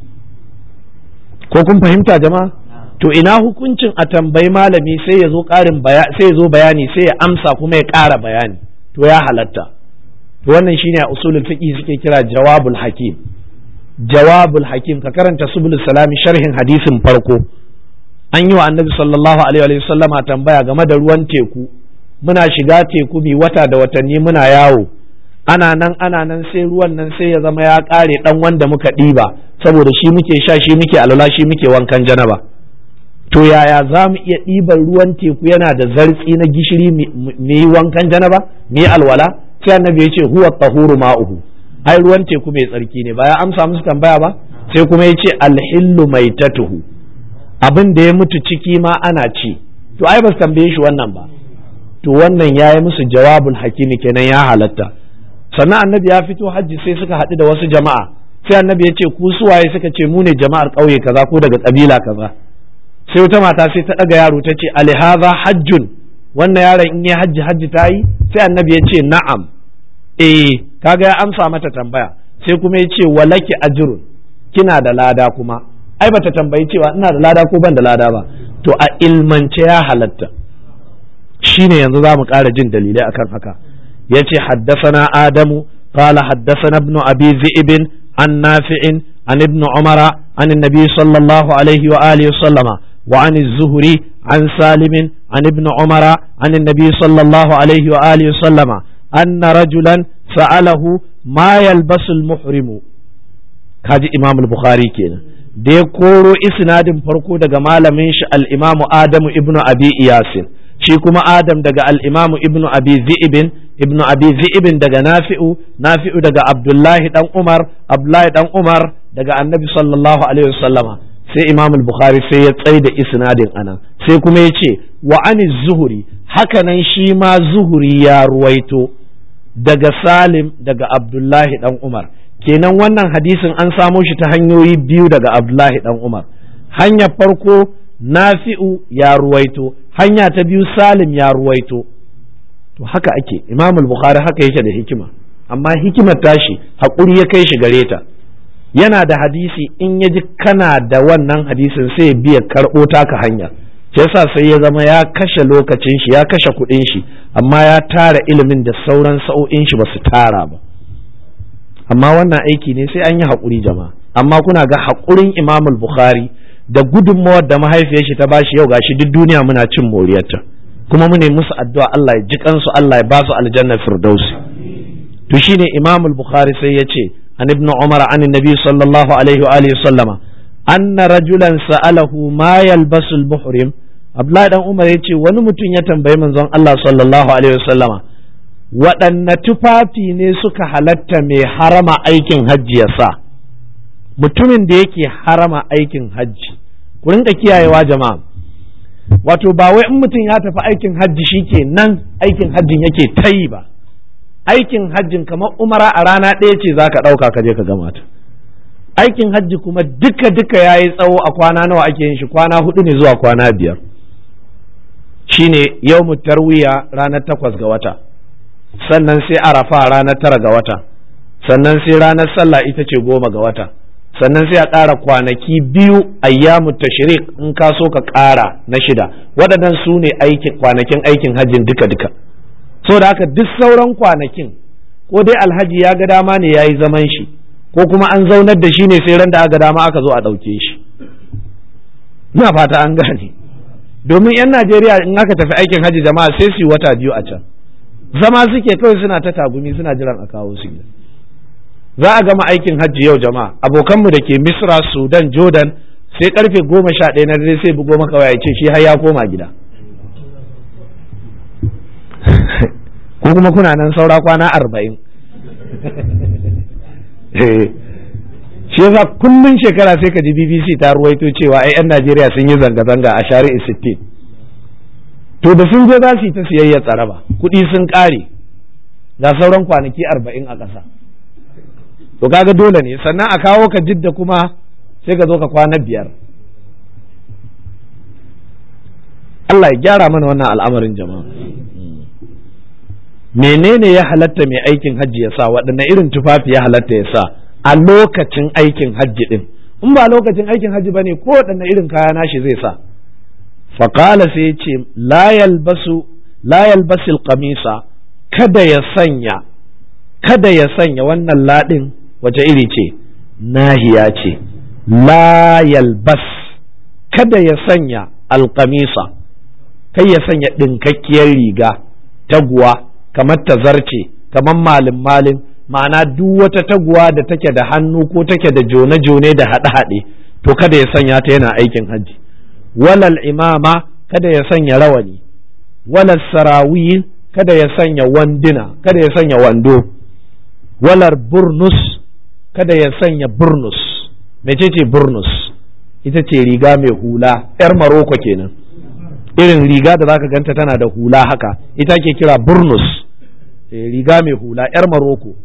ko kun fahimta jama'a to ina hukuncin a tambayi malami sai ya zo ƙarin sai ya zo bayani sai ya amsa kuma ya ƙara bayani to ya halatta to wannan shine a usulul fiqh suke kira jawabul hakim jawabul hakim ka karanta subul salami sharhin hadisin farko an yi wa annabi sallallahu alaihi wa sallama tambaya game da ruwan teku muna shiga teku bi wata da watanni muna yawo ana nan ana nan sai ruwan nan sai ya zama ya ƙare ɗan wanda muka ɗiba saboda shi muke sha shi muke alwala shi muke wankan janaba to yaya za mu iya ɗiban ruwan teku yana da zartsi na gishiri mu yi wankan janaba mu yi alwala sai annabi ya ce huwa tahuru ma'uhu ai ruwan teku mai tsarki ne ba ya amsa musu tambaya ba sai kuma ya ce alhillu maitatuhu abin da ya mutu ciki ma ana ci to ai ba su tambaye shi wannan ba to wannan ya yi musu jawabul hakimi kenan ya halatta sannan annabi ya fito hajji sai suka haɗu da wasu jama'a sai annabi ya ce ku suwaye suka ce mu ne jama'ar ƙauye kaza ko daga ƙabila kaza sai wata mata sai ta ɗaga yaro ta ce alihaza hajjun wannan yaron in yi hajji hajji ta yi sai annabi ya ce na'am eh kaga ya amsa mata tambaya sai kuma ya ce walaki ajrun kina da lada kuma ai bata tambayi cewa ina da lada ko ban da lada ba to a ilmance ya halatta shine yanzu za mu ƙara jin dalilai akan haka yace haddasana adamu qala haddasana ibnu abi zi'ib an nafi'in an ibnu umara an annabi sallallahu alaihi wa alihi sallama wa an az-zuhri an salim an ibnu umara an annabi sallallahu alaihi wa alihi sallama anna rajulan sa'alahu ma yalbasu al-muhrimu kaji imam al-bukhari kenan da ya koro isnadin farko daga malamin shi al-imamu adamu ibnu abi iyasin shi kuma adam daga al-imamu ibnu abi zi'ibin ibnu abi zi'ibin daga nafi'u nafi'u daga abdullahi dan umar abdullahi dan umar daga annabi sallallahu alaihi wasallama sai imam al-bukhari sai ya tsai da isnadin anan sai kuma ya ce wa ani zuhuri hakanan shi ma zuhuri ya ruwaito daga salim daga abdullahi dan umar kenan wannan hadisin an samo shi ta hanyoyi biyu daga abdullahi dan umar hanyar farko nafi'u ya ruwaito hanya ta biyu salim ya ruwaito to haka ake imam bukhari haka yake da hikima amma hikimar tashi haƙuri ya kai shi gare ta yana da hadisi in ya ji kana da wannan hadisin sai ya biya karɓo taka hanya yasa sai ya zama ya kashe lokacin shi ya kashe kuɗin shi amma ya tara ilimin da sauran sa'o'in shi ba su tara ba amma wannan aiki ne sai an yi haƙuri jama'a amma kuna ga haƙurin imam bukhari da gudunmawar da mahaifiyar shi ta bashi yau gashi duk duniya muna cin moriyarta kuma mune musu addu'a Allah ya ji kansu Allah ya ba su aljanna firdausi to shine imam bukhari sai ya ce an ibn umar an nabi sallallahu alaihi wa alihi sallama anna rajulan sa'alahu ma yalbasu al-muhrim Abdullahi dan Umar ya ce wani mutum ya tambayi manzon Allah sallallahu alaihi wasallama waɗanne tufafi ne suka halatta mai harama aikin hajji ya sa mutumin da yake harama aikin hajji ku rinka kiyayewa jama'a wato ba wai in mutum ya tafi aikin hajji shi ke nan aikin hajjin yake ta yi ba aikin hajjin kamar umara a rana ɗaya ce za ka ɗauka ka je ka gama ta aikin hajji kuma duka duka ya yi tsawo a kwana nawa ake yin shi kwana hudu ne zuwa kwana biyar shine yau tarwiya ranar takwas ga wata sannan sai arafa ranar tara ga wata sannan sai ranar sallah ita ce goma ga wata sannan sai a ƙara kwanaki biyu ayyamu tashrik in ka so ka ƙara na shida waɗannan su ne kwanakin aikin hajjin duka duka so da haka duk sauran kwanakin ko dai alhaji ya ga dama ne ya yi zaman shi ko kuma an zaunar da shi ne sai ran da aka dama aka zo a ɗauke shi na fata an gane domin 'yan najeriya in aka tafi aikin hajji jama'a sai su yi wata biyu a can zama suke kawai suna ta tagumi suna jiran a kawo su za a gama aikin hajji yau jama'a abokanmu da ke misra sudan jordan sai karfe goma sha ɗaya na dare sai bugo maka waya ce shi har ya koma gida ko kuma kuna nan saura kwana arba'in shi yasa kullun shekara sai ka ji bbc ta ruwaito cewa ai 'yan najeriya sun yi zanga-zanga a shari'i sittin to da sun je za su yi ta siyayya tsaraba kuɗi sun ƙare ga sauran kwanaki arba'in a ƙasa to kaga dole ne sannan a kawo ka jidda kuma sai ka zo ka kwana biyar Allah ya gyara mana wannan al'amarin jama'a menene ya halatta mai aikin hajji ya sa waɗanne irin tufafi ya halatta ya sa a lokacin aikin hajji din in ba lokacin aikin hajji ba ne ko waɗanne irin kaya nashi zai sa faƙala sai ya ce la yalbasil qamisa kada ya sanya kada ya sanya wannan laɗin wace iri ce nahiya ce la yalbas kada ya sanya alƙamisa kai ya sanya ɗinkakkiyar riga taguwa kamar tazarce kamar malin malin ma'ana duk wata taguwa da take da hannu ko take da jone-jone da haɗe-haɗe to kada ya sanya ta yana aikin hajji walal imama kada ya sanya rawani walal sarawil kada ya sanya wanduna kada ya sanya wando walar burnus kada ya sanya burnus mecece burnus ita ce riga mai hula 'yar maroko kenan irin riga da zaka ganta tana da hula haka ita ke kira burnus riga mai hula 'yar maroko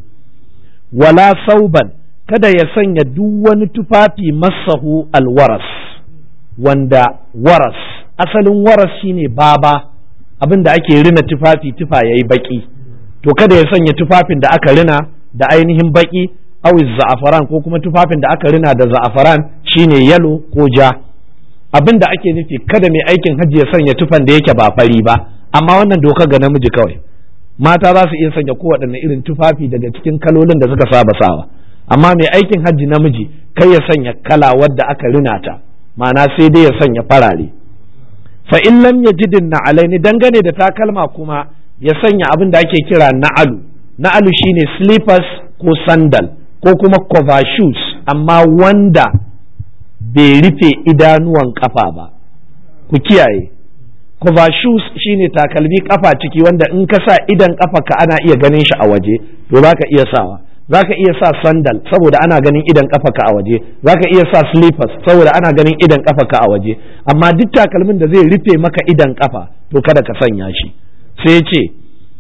wala sauban kada ya sanya duk wani tufafi masahu alwaras wanda waras asalin waras shine baba abin da ake rina tufafi tufa yayi baki to kada ya sanya tufafin da aka rina da ainihin baki awi za'afaran ko kuma tufafin da aka rina da za'afaran shine yalo ko ja abin da ake nufi kada mai aikin hajji ya sanya tufan da yake ba fari ba amma wannan doka ga namiji kawai mata za su iya sanya kowaɗanne irin tufafi daga cikin kalolin da suka saba sawa amma mai aikin hajji namiji kai ya sanya kala wadda aka rina ta ma'ana sai dai ya sanya farare fa in lam yajidin na alaini dangane da takalma kuma ya sanya abin da ake kira na'alu na'alu shine slippers ko sandal ko kuma cover shoes amma wanda bai rufe idanuwan kafa ba ku kiyaye cover shoes shine takalmi kafa ciki wanda in ka sa idan kafa ka ana iya ganin shi a waje to zaka iya sawa zaka iya sa sandal saboda ana ganin idan kafa ka a waje zaka iya sa slippers saboda ana ganin idan kafa ka a waje amma duk takalmin da zai rufe maka idan kafa to kada ka sanya shi sai ya ce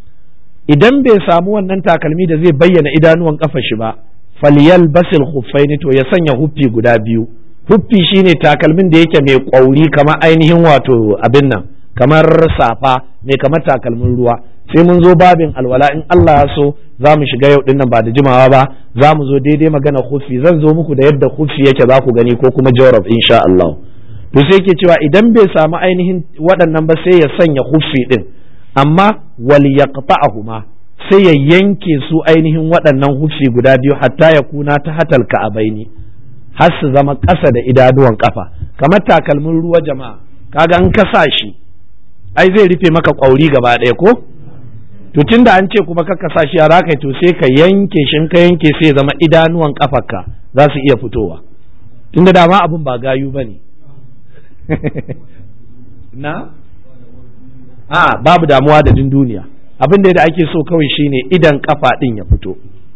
idan bai samu wannan takalmi da zai bayyana idanuwan kafa shi ba falyal basil khuffaini to ya sanya huffi guda biyu huffi shine takalmin da yake mai kwauri kamar ainihin wato abin nan kamar safa mai kamar takalmin ruwa sai mun zo babin alwala in Allah ya so za mu shiga yau dinnan ba da jimawa ba za mu zo daidai magana huffi zan zo muku da yadda huffi yake za ku gani ko kuma jorab insha Allah to sai ke cewa idan bai samu ainihin waɗannan ba sai ya sanya huffi din amma wal yaqta'ahuma sai ya yanke su ainihin waɗannan huffi guda biyu hatta ya kuna ta hatal ka'abaini har su zama ƙasa da idanuwan kafa kamar takalmin ruwa jama'a kaga an ka sa shi ai zai rufe maka ƙwauri gaba ɗaya ko to tunda an ce kuma ka sa shi a raka to sai ka yanke shi ka yanke sai zama idanuwan kafarka za su iya fitowa tunda dama abin ba gayu ba ne na a babu damuwa da din duniya abin da ake so kawai shine idan kafa din ya fito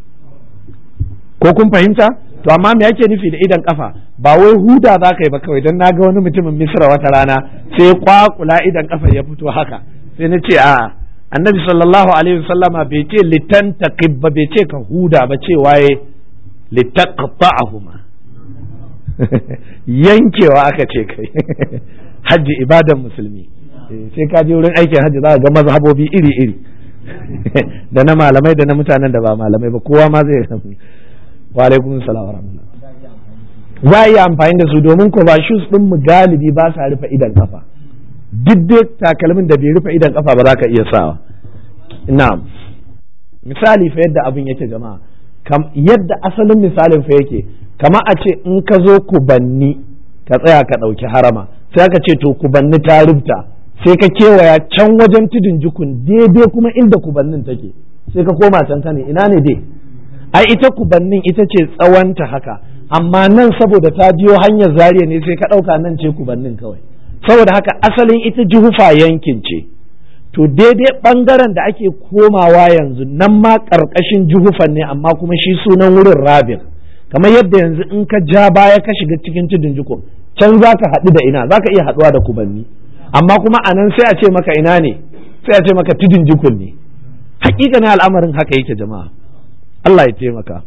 ko kun fahimta to amma me yake nufi da idan kafa ba wai huda za ka yi ba kawai don na ga wani mutumin misra wata rana sai ya kwakula idan kafa ya fito haka sai na ce a annabi sallallahu alaihi wasallama bai ce litan taqib ba bai ce ka huda ba ce waye litaqta'ahuma yankewa aka ce kai hajji ibadan musulmi sai ka je wurin aikin hajji za ka ga mazhabobi iri iri da na malamai da na mutanen da ba malamai ba kowa ma zai wa alaikum salam wa rahmatullah za a iya amfani da su domin ko ba shoes din mu galibi ba sa rufe idan kafa duk dai takalmin da bai rufe idan kafa ba za ka iya sawa na'am misali fa yadda abin yake jama'a kam yadda asalin misalin fa yake kama a ce in ka zo kubanni ka tsaya ka ɗauki harama sai ka ce to kubanni ta rubta sai ka kewaya can wajen tudun jukun daidai kuma inda kubannin take sai ka koma can ne ina ne dai ai ita kubannin ita ce tsawonta haka amma nan saboda ta biyo hanyar zariya ne sai ka ɗauka nan ce kubannin kawai saboda haka asalin ita jihufa yankin ce to daidai ɓangaren da ake komawa yanzu nan ma ƙarƙashin jihufan ne amma kuma shi sunan wurin rabin kamar yadda yanzu in ka ja baya ka shiga cikin tudun jikun can za ka haɗu da ina za ka iya haɗuwa da kubanni amma kuma a nan sai a ce maka ina ne sai a ce maka tudun jikun ne hakikanin al'amarin haka yake jama'a Allah ya taimaka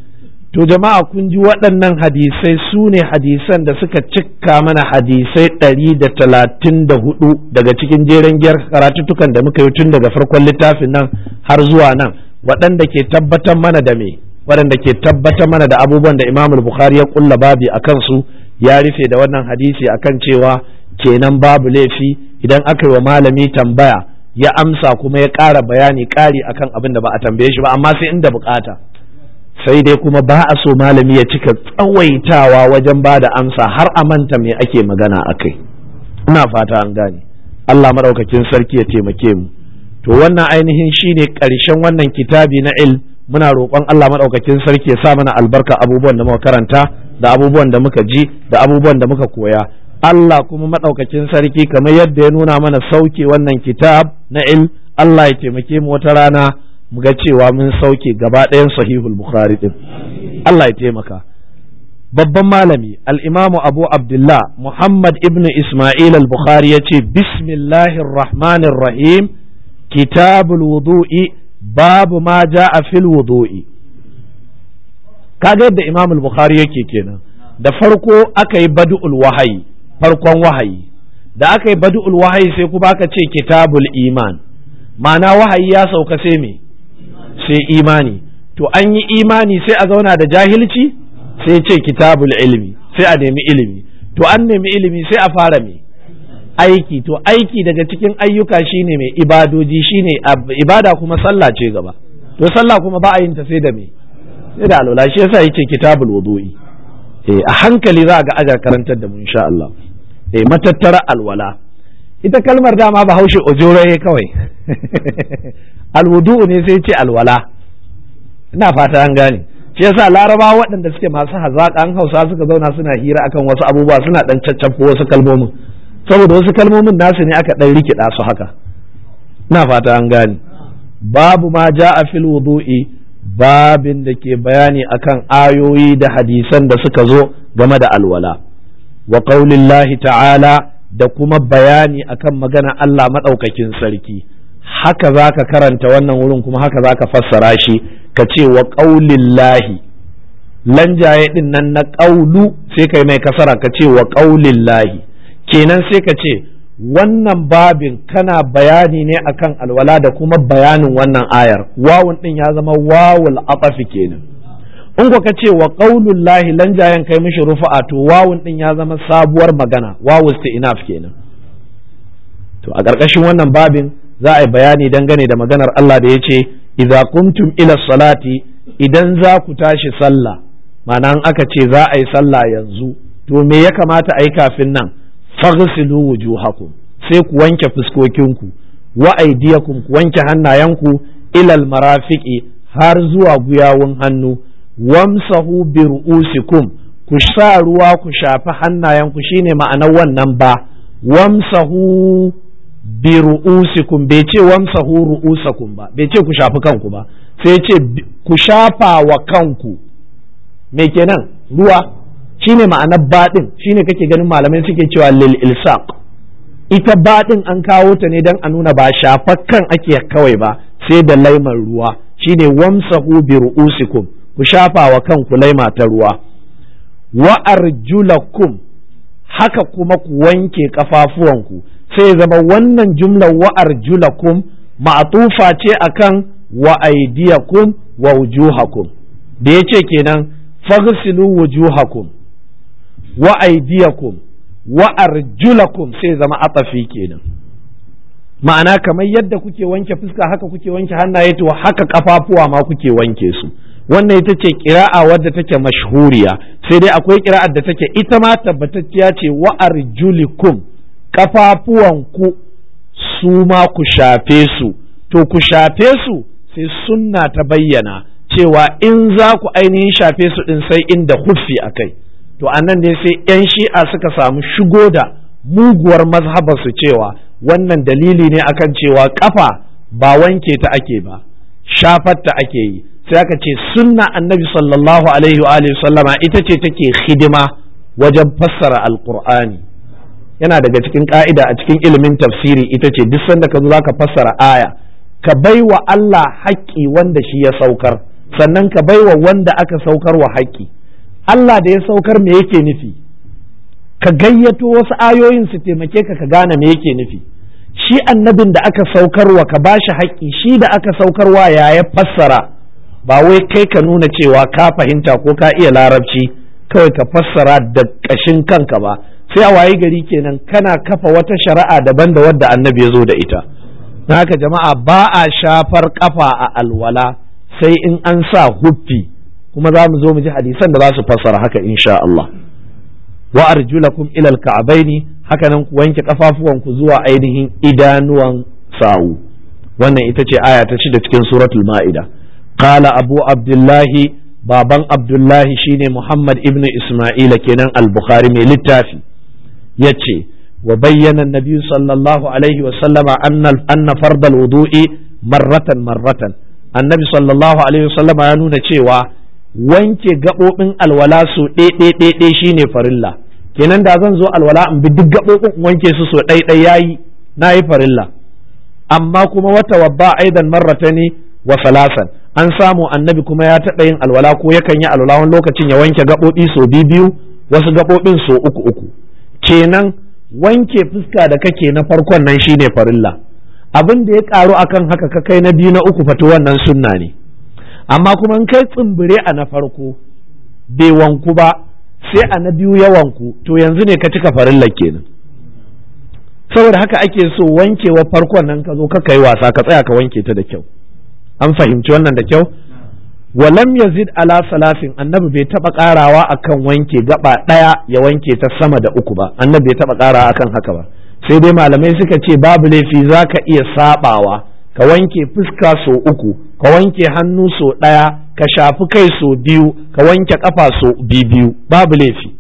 to jama'a kun ji waɗannan hadisai su ne hadisan da suka cika mana hadisai ɗari da talatin da hudu daga cikin jeren giyar karatuttukan da muka yi tun daga farkon littafin nan har zuwa nan waɗanda ke tabbatar mana da me waɗanda ke tabbatar mana da abubuwan da imamul bukhari ya kulla babi a kansu ya rufe da wannan hadisi akan cewa kenan babu laifi idan aka yi wa malami tambaya ya amsa kuma ya ƙara bayani ƙari akan abin da ba a tambaye shi ba amma sai inda bukata sai dai kuma ba a so malami ya cika tsawaitawa wajen ba da amsa har a manta me ake magana a kai ina fata an gane Allah maɗaukakin sarki ya taimake mu to wannan ainihin shine ƙarshen wannan kitabi na il muna roƙon Allah maɗaukakin sarki ya sa mana albarka abubuwan da muka karanta da abubuwan da muka ji da abubuwan da muka koya Allah kuma maɗaukakin sarki kamar yadda ya nuna mana sauke wannan kitab na il Allah ya taimake mu wata rana mu ga cewa mun sauke gaba ɗayan sahihul bukhari din Allah ya taimaka babban malami al-imamu abu abdullah muhammad ibn isma'il al-bukhari ya ce bismillahir rahmanir rahim kitabul wudu'i babu ma ja'a fil wudu'i kaga yadda imam al-bukhari yake kenan da farko aka yi badu'ul wahayi farkon wahayi da aka yi badu'ul wahayi sai kuma aka ce kitabul iman ma'ana wahayi ya sauka sai me sai imani to an yi imani sai a zauna da jahilci sai ce kitabul ilmi sai a nemi ilimi to an nemi ilimi sai a fara me aiki to aiki daga cikin ayyuka shine mai ibadoji shine ibada kuma sallah ce gaba to sallah kuma ba a yin ta sai da me sai da alwala shi yasa yake kitabul wudu'i eh a hankali za a ga ajar karantar da mu insha Allah eh matattara alwala ita kalmar dama ba haushe ojore kawai alwudu ne sai ce alwala ina fata an gane shi yasa laraba waɗanda suke masu hazaƙa an hausa suka zauna suna hira akan wasu abubuwa suna ɗan caccafo wasu kalmomin saboda wasu kalmomin nasu ne aka ɗan rikida su haka ina fata an gane babu ma ja a fil wudu'i babin da ke bayani akan ayoyi da hadisan da suka zo game da alwala wa qaulillahi ta'ala da kuma bayani akan magana Allah maɗaukakin sarki haka za ka karanta wannan wurin kuma haka za ka fassara shi ka ce wa ƙaulillahi lanjaye ɗin nan na ƙaulu sai kai mai kasara ka ce wa ƙaulillahi kenan sai ka ce wannan babin kana bayani ne akan alwala da kuma bayanin wannan ayar wawun ɗin ya zama wawul atafi kenan in ka ce wa qaulullahi lanjayen kai mishi rufa'a to wawun ɗin ya zama sabuwar magana wawu enough kenan to a ƙarƙashin wannan babin za a yi bayani dangane da maganar Allah da ya ce idza kuntum ila salati idan za ku tashi sallah ma'ana aka ce za a yi sallah yanzu to me ya kamata a yi kafin nan faghsilu wujuhakum sai ku wanke fuskokinku wa aydiyakum ku wanke hannayenku ilal marafiqi har zuwa guyawun hannu wamsahu bi ru'usikum ku ku sa ruwa ku shafi hannayenku shine ma'anar wannan ba wamsahu bi ru'usikum bai ce wamsahu ru'usakum ba bai ce ku shafi kanku ba sai ce ku shafa wa kanku me kenan ruwa shine ma'anar baɗin shine kake ganin malamai suke cewa lil ilsaq ita baɗin an kawo ta ne don a nuna ba kan ake kawai ba sai da laimar ruwa shine wamsahu bi ru'usikum ku shafa wa kanku laima ta ruwa wa arjulakum haka kuma ku wanke kafafuwanku sai zama wannan jumlar wa arjulakum ma'tufa ce akan wa aydiyakum wa wujuhakum da yace kenan faghsilu wujuhakum wa aydiyakum wa arjulakum sai zama atafi kenan ma'ana kamar yadda kuke wanke fuska haka kuke wanke hannaye to haka kafafuwa ma kuke wanke su wannan ita ce kira'a wadda take mashhuriya sai dai akwai kira'ar da take ita ma tabbatacciya ce wa arjulikum kafafuwanku su ma ku shafe su to ku shafe su sai sunna ta bayyana cewa in za ku ainihin shafe su din sai inda huffi a kai to annan ne sai 'yan shi'a suka samu shigo da muguwar mazhabar su cewa wannan dalili ne akan cewa kafa ba wanke ta ake ba shafar ta ake yi sai aka ce sunna annabi sallallahu alaihi wa sallama ita ce take hidima wajen fassara alqur'ani yana daga cikin ka'ida a cikin ilimin tafsiri ita ce duk sanda ka zo zaka fassara aya ka bai wa Allah haƙƙi wanda shi ya saukar sannan ka bai wa wanda aka saukar wa haƙƙi Allah da ya saukar me yake nufi ka gayyato wasu ayoyin su taimake ka ka gane me yake nufi shi annabin da aka saukarwa ka bashi haƙƙi shi da aka saukarwa ya ya fassara ba wai kai ka nuna cewa ka fahimta ko ka iya larabci kawai ka fassara da ƙashin kanka ba sai a wayi gari kenan kana kafa wata shari'a daban da wadda annabi ya zo da ita na haka jama'a ba a shafar kafa a alwala sai in an sa huffi kuma za mu zo mu ji hadisan da za su fassara haka insha Allah wa arjulakum ila alka'baini haka nan ku wanke kafafuwanku zuwa ainihin idanuwan sawu wannan ita ce aya ta shida cikin suratul ma'ida qala abu abdullahi baban abdullahi shine muhammad ibnu isma'ila kenan al-bukhari mai littafi yace wa bayyana nabi sallallahu alaihi wa sallama anna anna fardal wudu'i marratan marratan annabi sallallahu alaihi wa sallama ya nuna cewa wanke gaɓoɓin alwala su ɗaiɗaiɗaiɗai shine farilla kenan da zan zo alwala in bi duk gaɓoɓin wanke su so ɗaiɗai yayi na yi farilla amma kuma wata wabba aidan marratani wa salasan an samu annabi kuma ya taɓa yin alwala ko yakan yi alwala wani lokacin ya wanke gaɓoɓi so biyu wasu gaɓoɓin so uku uku kenan wanke fuska da kake na farkon nan shine farilla abin da ya ƙaru akan haka ka kai na biyu na uku fatu wannan sunna ne amma kuma in kai tsimbire a na farko bai wanku ba sai a na biyu ya wanku to yanzu ne ka cika farilla kenan saboda haka ake so wankewa farkon nan ka zo ka kai wasa ka tsaya ka wanke ta da kyau an fahimci wannan da kyau walam yazid ala salasin annabi bai taba karawa akan wanke gaba daya ya wanke ta sama da uku ba annabi bai taba karawa akan haka ba sai dai malamai suka ce babu laifi zaka iya sabawa ka wanke fuska so uku ka wanke hannu so ɗaya ka shafi kai so biyu ka wanke ƙafa so biyu babu laifi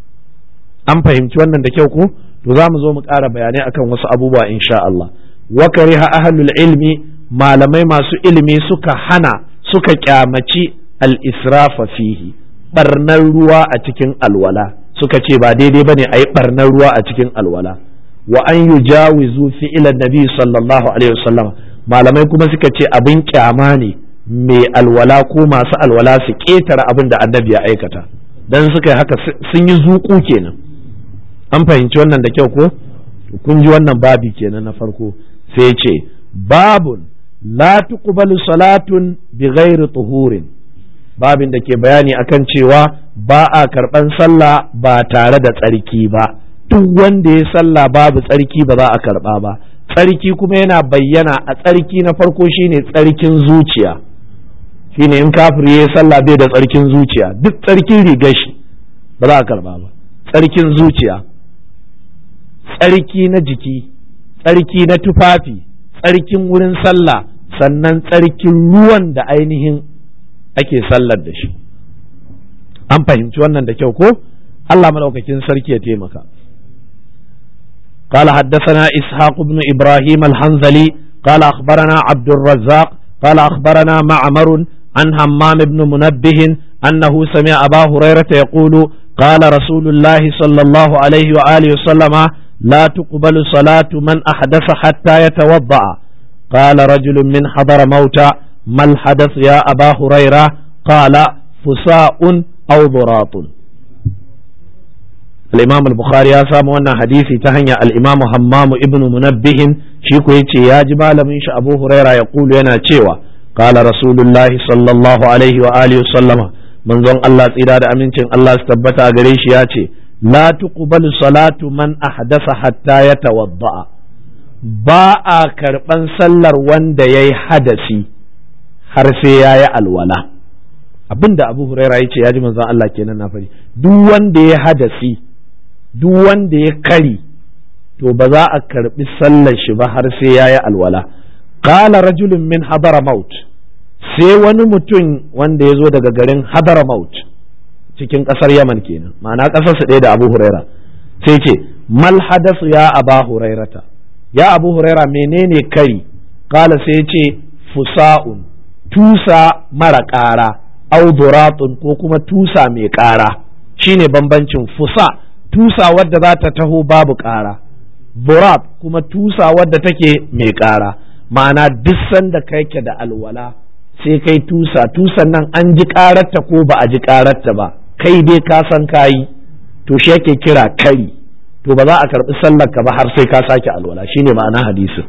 an fahimci wannan da kyau ko to za mu zo mu ƙara bayanai akan wasu abubuwa insha Allah wa kariha ahlul ilmi malamai masu ilimi suka hana suka kyamaci al-israfa fihi barnar ruwa a cikin alwala suka ce ba daidai bane a yi barnar ruwa a cikin alwala wa an yujawizu fi'lan nabi sallallahu alaihi wasallam malamai kuma suka ce abin kyama ne mai alwala ko masu alwala su ƙetare abin da annabi ya aikata dan suka yi haka sun yi zuƙu kenan an fahimci wannan da kyau ko kun ji wannan babi kenan na farko sai ce babun la tuqbalu salatun bi ghairi tuhurin babin da ke bayani akan cewa ba a karban sallah ba tare da tsarki ba duk wanda ya sallah babu tsarki ba za a karba ba tsarki kuma yana bayyana a tsarki na farko shine tsarkin zuciya shine in kafiri ya sallah bai da tsarkin zuciya duk tsarkin rigar shi ba za a karba ba tsarkin zuciya tsarki na jiki tsarki na tufafi tsarkin wurin sallah sannan tsarkin ruwan da ainihin ake sallar da shi an fahimci wannan da kyau ko Allah madaukakin sarki ya taimaka قال حدثنا إسحاق بن إبراهيم الحنظلي قال أخبرنا عبد الرزاق قال أخبرنا معمر عن همام بن منبه أنه سمع أبا هريرة يقول قال رسول الله صلى الله عليه وآله وسلم لا تقبل صلاة من أحدث حتى يتوضأ قال رجل من حضر موتى ما الحدث يا أبا هريرة قال فساء أو ضراط الإمام البخاري يا سامو أن حديثي تهنيا الإمام همام ابن منبه شيكو يتي يا جبال من أبو هريرة يقول ينا تشيوا قال رسول الله صلى الله عليه وآله وسلم من ظن الله تيدا أمين الله استبتا قريش ياتي لا تقبل صلاة من أحدث حتى يتوضأ ba a karɓan sallar wanda ya yi hadasi har sai ya yi alwala abinda abu huraira ya ce ya ji manzon Allah kenan na fari duk wanda ya hadasi duk wanda ya kari to ba za a karɓi sallar shi ba har sai ya yi alwala qala rajulun min maut sai wani mutum wanda ya zo daga garin maut cikin ƙasar yaman kenan ma'ana ƙasarsa ɗaya da abu huraira sai ce mal hadasu ya aba hurairata ya abu huraira menene kari kala sai ce fusa'un tusa mara ƙara auduratun ko kuma tusa mai ƙara shine bambancin fusa tusa wadda za ta taho babu ƙara burat kuma tusa wadda take mai ƙara ma'ana duk sanda kai ke da alwala sai kai tusa tusan nan an ji ƙararta ko ba a ji ƙararta ba kai dai ka san kayi to shi yake kira kari to ba za a karɓi sallar ka ba har sai ka sake alwala shine ma'ana hadisin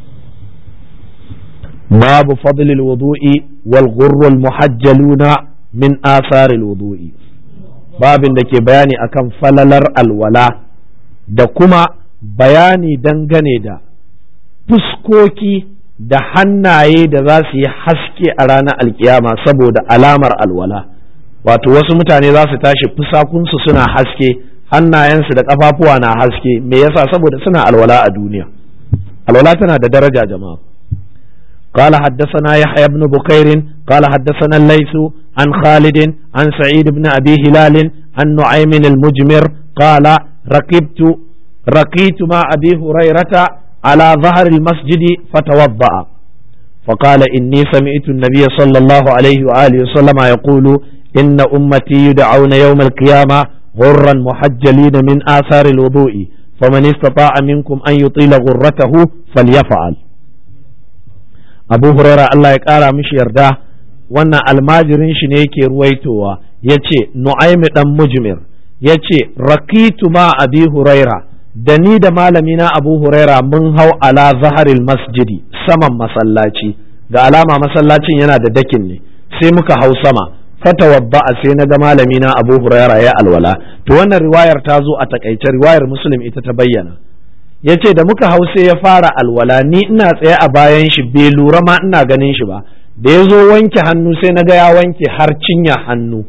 babu fadlil wudu'i wal ghurrul muhajjaluna min atharil wudu'i babin da ke bayani akan falalar alwala da kuma bayani dangane da fuskoki da hannaye da za su yi haske a ranar alkiyama saboda alamar alwala wato wasu mutane za su tashi fusakunsu suna haske hannayensu da ƙafafuwa na haske me yasa saboda suna alwala a duniya alwala tana da daraja jama'a قال حدثنا يحيى بن بكير قال حدثنا الليث عن خالد عن سعيد بن أبي هلال عن نعيم المجمر قال ركبت رقيت مع أبي هريرة على ظهر المسجد فتوضأ فقال إني سمعت النبي صلى الله عليه وآله وسلم يقول إن أمتي يدعون يوم القيامة غرا محجلين من آثار الوضوء فمن استطاع منكم أن يطيل غرته فليفعل أبو هريرة الله يقال مش يرده wannan almajirin shi ne yake ruwaitowa ya ce nu'aimi dan mujmir ya ce rakitu ma abi huraira da ni da malamina abu huraira mun hau ala zaharil masjidi saman masallaci ga alama masallacin yana da dakin ne sai muka hau sama fatawadda sai na ga malami na Abu Huraira ya alwala to wannan riwayar ta zo a takaice riwayar Muslim ita ta bayyana yace da muka hau sai ya fara alwala ni ina tsaye a bayan shi bai lura ma ina ganin shi ba da ya zo wanke hannu sai na ga ya wanke har cinya hannu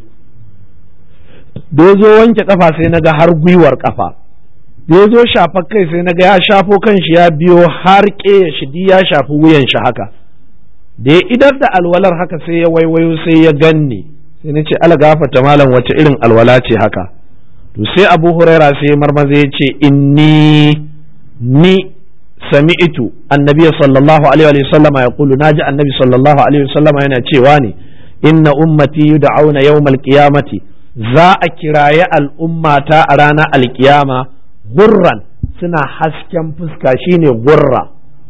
da ya zo wanke kafa sai na ga har gwiwar kafa da ya zo shafar kai sai na ga ya shafo kan shi ya biyo har ƙeya shi ya shafi wuyan shi haka da ya idar da alwalar haka sai ya waiwayo sai ya ganni sai na ce ala gafata malam wace irin alwala ce haka to sai abu huraira sai marmaza ya ce inni ni sami'tu annabi sallallahu alaihi wa sallama ya kulu naji annabi sallallahu alaihi wa sallama yana cewa ne inna ummati yud'auna yawmal qiyamati za a kiraye al'ummata a ranar alkiyama gurran suna hasken fuska shine gurra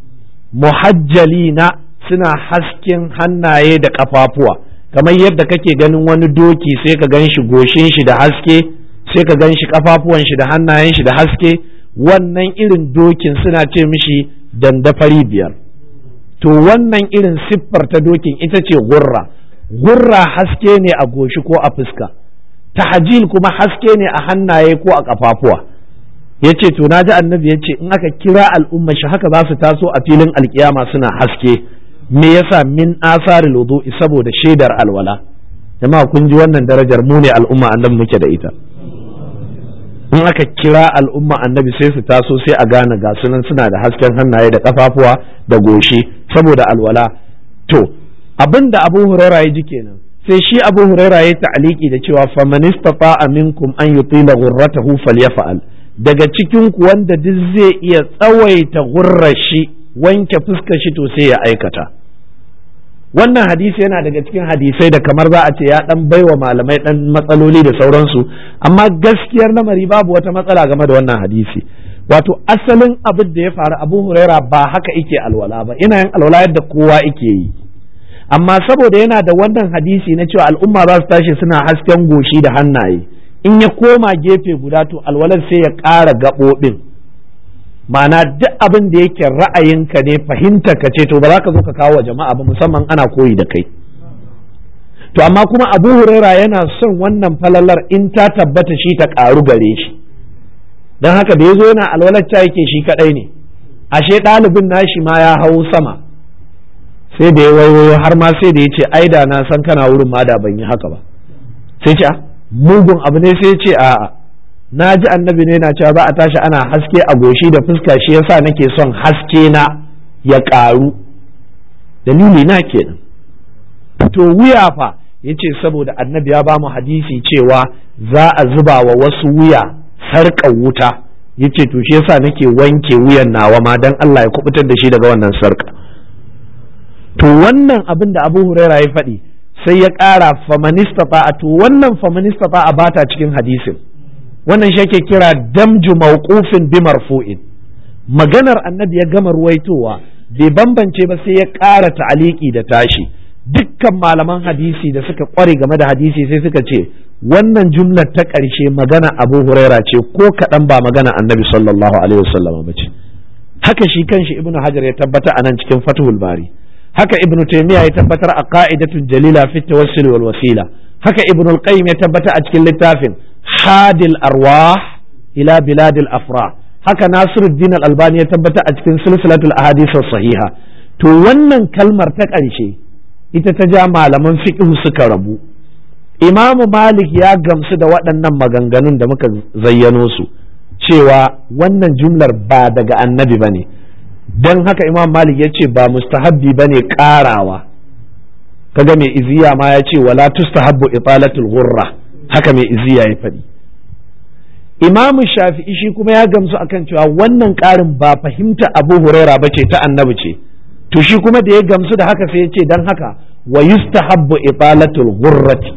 muhajjalina suna hasken hannaye da ƙafafuwa kamar yadda kake ganin wani doki sai ka gan shi goshin shi da haske sai ka gan shi ƙafafuwan shi da hannayen shi da haske wannan irin dokin suna ce mishi dandafari biyar to wannan irin siffar ta dokin ita ce gurra gurra haske ne a goshi ko a fuska tahajil kuma haske ne a hannaye ko a ƙafafuwa ya ce to na ji annabi ya ce in aka kira al'umma shi haka za su taso a filin alkiyama suna haske me yasa min asari wudu'i saboda shaidar alwala jama'a kun ji wannan darajar mu ne al'umma annabi muke da ita in aka kira al'umma annabi sai su taso sai a gane ga sunan suna da hasken hannaye da kafafuwa da goshi saboda alwala to abin da abu huraira ya ji kenan sai shi abu huraira ya ta'aliki da cewa faman istata'a minkum an yutila ghurratahu falyaf'al daga cikin ku wanda duk zai iya tsawaita gurrar shi wanke fuskar shi to sai ya aikata wannan hadisi yana daga cikin hadisai da kamar za a ce ya dan baiwa malamai dan matsaloli da sauransu amma gaskiyar lamari babu wata matsala game da wannan hadisi wato asalin abin da ya faru abu huraira ba haka ike alwala ba ina yin alwala yadda kowa ike yi amma saboda yana da wannan hadisi na cewa al'umma za su tashi suna hasken goshi da hannaye in ya koma gefe guda to alwalar sai ya ƙara gaɓoɓin ma'ana duk abin da yake ra'ayinka ne fahimta ka ce to ba za ka zo ka kawo wa jama'a ba musamman ana koyi da kai to amma kuma abu huraira yana son wannan falalar in ta tabbata shi ta ƙaru gare shi don haka da ya zo yana alwalar yake shi kaɗai ne ashe ɗalibin nashi ma ya hau sama sai da ya wayoyo har ma sai da ya ce ai da na san kana wurin ma da ban yi haka ba sai ce mugun abu ne sai ce a'a na ji annabi ne na cewa za a tashi ana haske a goshi da fuska shi yasa nake son haske na ya ƙaru dalili na kenan to wuya fa yace saboda annabi ya ba mu hadisi cewa za a zuba wa wasu wuya sarƙar wuta yace to shi yasa nake wanke wuyan nawa ma dan Allah ya kubutar da shi daga wannan sarƙa to wannan abin da Abu Huraira ya faɗi sai ya ƙara famanistata to wannan famanistata a bata cikin hadisin wannan shi ake kira damju mawqufin bi marfu'in maganar annabi ya gama ruwaitowa bai bambance ba sai ya ƙara ta'aliki da tashi dukkan malaman hadisi da suka ƙware game da hadisi sai suka ce wannan jumlar ta ƙarshe magana abu huraira ce ko kaɗan ba magana annabi sallallahu alaihi wasallam ba ce haka shi kanshi ibnu hajar ya tabbata a nan cikin fathul bari haka ibnu taymiya ya tabbatar a qa'idatun jalila fi tawassul wal wasila haka ibnu al-qayyim ya tabbata a cikin littafin hadil arwah ila biladil afrah haka nasiruddin al-albani ya tabbata a cikin silsilatul ahadith sahiha to wannan kalmar ta ƙarshe ita ta ja malaman fiqh suka rabu imam malik ya gamsu da waɗannan maganganun da muka zayyano su cewa wannan jumlar ba daga annabi bane don haka imam malik ya ce ba mustahabbi bane ƙarawa kaga mai iziya ma ya ce wala tustahabbu italatul ghurra haka mai iziya ya faɗi imam shafi'i shi kuma ya gamsu akan cewa wannan ƙarin ba fahimta abu huraira ba ce ta annabi ce to shi kuma da ya gamsu da haka sai ya ce don haka wa yustahabbu italatul ghurrati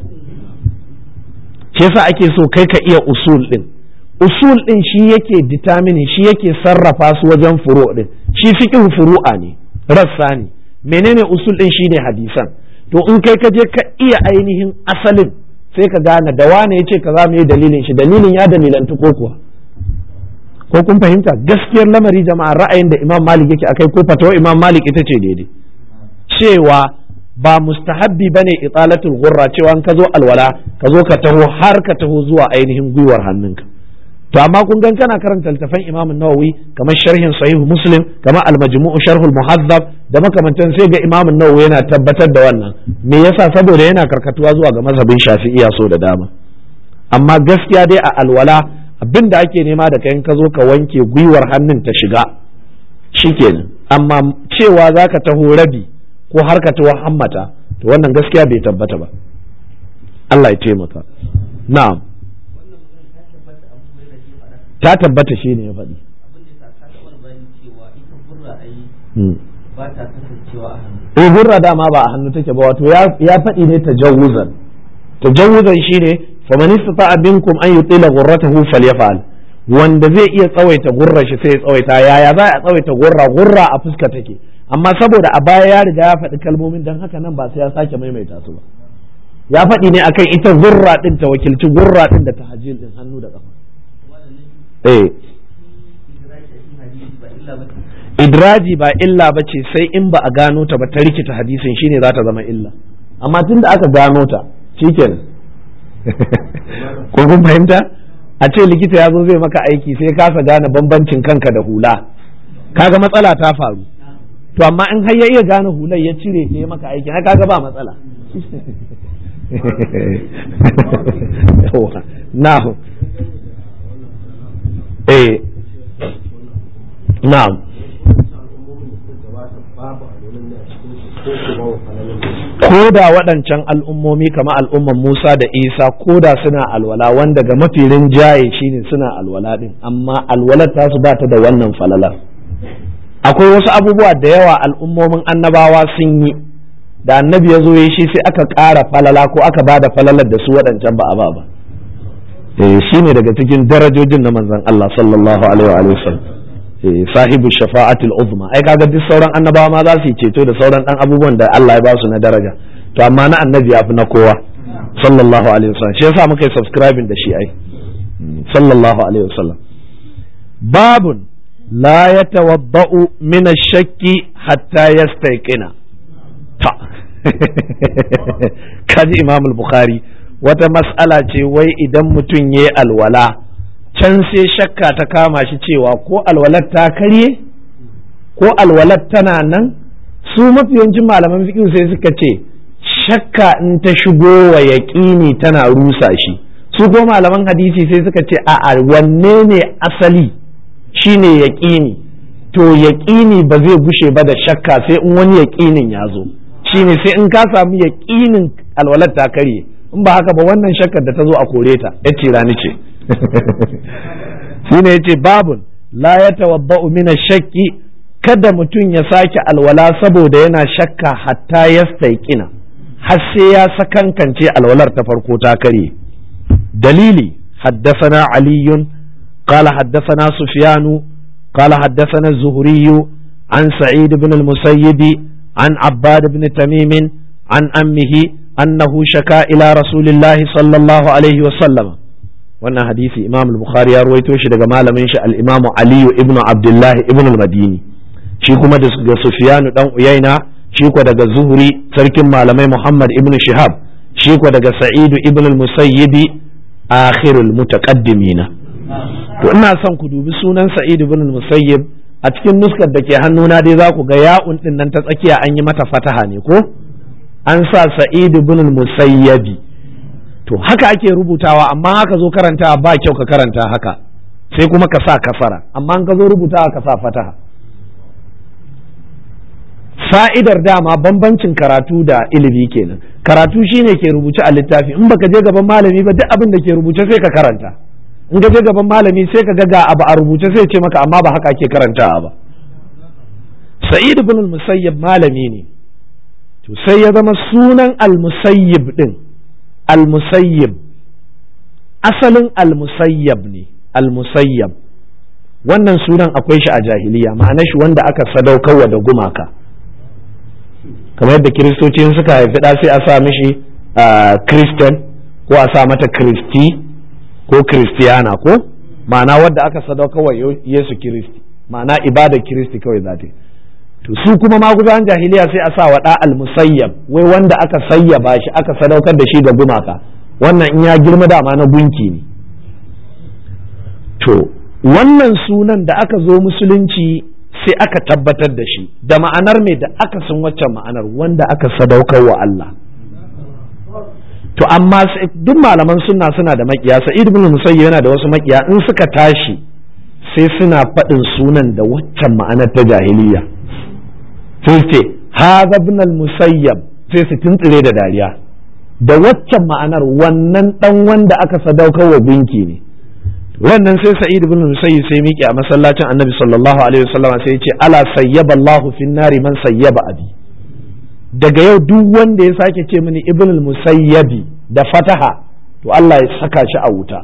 shi yasa ake so kai ka iya usul din usul din shi yake determine shi yake sarrafa su wajen furu din shi fiqh furu'a ne rassa ne menene usul din shine hadisan to in kai ka je ka iya ainihin asalin sai ka gane da wane yace kaza me dalilin shi dalilin ya dalilantu ko kuwa ko kun fahimta gaskiyar lamari jama'a ra'ayin da Imam Malik yake akai ko fatawa Imam Malik ita ce daidai cewa ba mustahabbi bane italatul ghurra cewa in ka zo alwala ka zo ka taho har ka taho zuwa ainihin gwiwar hannunka to amma kun gan kana karanta littafan Imam Nawawi kamar sharhin Sahih Muslim kamar al-Majmu' Sharhul Muhazzab da makamantan sai ga Imam Nawawi yana tabbatar da wannan me yasa saboda yana karkatuwa zuwa ga mazhabin Shafi'iyya so da dama amma gaskiya dai a alwala abin da ake nema da kayan ka zo ka wanke gwiwar hannun ta shiga shikenan amma cewa za ka taho rabi ko har ka taho hammata to wannan gaskiya bai tabbata ba Allah ya taimaka na'am ta tabbata shi ne ya faɗi eh hurra dama ba a hannu take ba wato ya faɗi ne tajawuzan tajawuzan shine faman istata'a minkum an yutila ghurratahu falyaf'al wanda zai iya tsawaita gurra shi sai ya tsawaita yaya za a tsawaita gurra gurra a fuska take amma saboda a baya ya riga ya faɗi kalmomin dan haka nan ba sai ya sake maimaita su ba ya faɗi ne akan ita gurra din ta wakilci gurra din da tahajjil din hannu da kafa eh idraji ba illa ba ce sai in ba a gano ta ba ta rikita hadisin shine za ta zama illa amma tunda aka gano ta shikenan ko kun fahimta a ce likita ya zo zai maka aiki sai kasa gane bambancin kanka da hula kaga matsala ta faru to amma in har ya iya gane hular ya cire ta ya maka aiki har kaga ba matsala na'am eh na'am ko da waɗancan al'ummomi kamar al'umman Musa da Isa ko da suna alwala wanda ga mafi rinjaye shine suna alwala din amma alwalar tasu ba ta da wannan falalar akwai wasu abubuwa da yawa al'ummomin annabawa sun yi da annabi ya zo ya shi sai aka ƙara falala ko aka ba da falalar da su waɗancan ba a ba ba eh shi ne daga cikin darajojin na manzon Allah sallallahu alaihi wa sallam sahibu shafa'atul uzma ai kaga duk sauran annabawa ma za su yi ceto da sauran dan abubuwan da Allah ya ba su na daraja to amma na annabi ya fi na kowa sallallahu alaihi wasallam shi yasa muka yi subscribing da shi ai sallallahu alaihi wasallam babun la yatawadda'u min ash-shakki hatta yastayqina ta kaji imam al-bukhari wata mas'ala ce wai idan mutum yayi alwala can sai shakka ta kama shi cewa ko alwalar ta karye ko alwalar tana nan su mafiyancin malaman fiqh sai suka ce shakka in ta shigo wa yaƙini tana rusa shi su ko malaman hadisi sai suka ce a wanne ne asali shine yaƙini to yaƙini ba zai gushe ba da shakka sai in wani yaƙinin ya zo shine sai in ka samu yaƙinin alwalar ta karye in ba haka ba wannan shakkar da ta zo a kore ta ya ce rani ce shine yace babun la ya tawabba'u min shakki kada mutum ya sake alwala saboda yana shakka hatta ya staiƙina har sai ya sakankance alwalar ta farko ta kare dalili حدثنا علي قال حدثنا سفيان قال حدثنا الزهري عن سعيد بن المسيب عن عباد بن تميم عن أمه أنه شكا إلى رسول الله صلى الله عليه وسلم wannan hadisi imam al-bukhari ya ruwaito shi daga malamin shi al-imam aliyu ibnu abdullahi ibnu al-madini shi kuma daga sufyanu dan uyaina shi ko daga zuhri sarkin malamai muhammad ibnu shihab shi ko daga sa'idu ibnu al-musayyibi akhirul mutaqaddimina to ina son ku dubi sunan sa'id ibn al-musayyib a cikin nuskar da ke hannuna dai za ku ga ya'un din nan ta tsakiya an yi mata fataha ne ko an sa sa'id ibn al-musayyabi to haka ake rubutawa amma haka zo karanta ba kyau ka karanta haka sai kuma ka sa kasara amma an ka zo rubutawa ka sa fataha fa'idar dama bambancin karatu da ilimi kenan karatu shine ke rubuce a littafi in baka je gaban malami ba duk abin da ke rubuce sai ka karanta in ka je gaban malami sai ka ga abu a rubuce sai ce maka amma ba haka ake karantawa ba sa'id ibn al-musayyib malami ne to sai ya zama sunan al-musayyib din al-musayyib asalin al-musayyab ne al-musayyab wannan sunan akwai shi a jahiliya ma'ana shi wanda aka sadaukarwa da gumaka kamar yadda kiristoci suka haifi ɗa sai a sa mishi christian ko a sa mata kristi ko kristiyana ko ma'ana wadda aka sadaukarwa yesu kiristi ma'ana ibadar kiristi kawai za ta to su kuma maguzan jahiliya sai a sa wa ɗa al-musayyab wai wanda aka sayyaba shi aka sadaukar da shi ga gumaka wannan in ya girma dama na gunki ne to wannan sunan da aka zo musulunci sai aka tabbatar da shi da ma'anar mai da aka san waccan ma'anar wanda aka sadaukar wa Allah to amma duk malaman sunna suna da makiya sa'id ibn musayyib yana da wasu makiya in suka tashi sai suna faɗin sunan da waccan ma'anar ta jahiliya sai ce hadha ibn al-musayyab sai su tuntsire da dariya da waccan ma'anar wannan dan wanda aka sadaukar wa binki ne wannan sai sa'id ibn musayyib sai miƙe a masallacin annabi sallallahu alaihi wasallam sai ya ce ala sayyaba Allahu fin nari man sayyaba abi daga yau duk wanda ya sake ce mini ibn musayyabi da fataha to Allah ya saka shi a wuta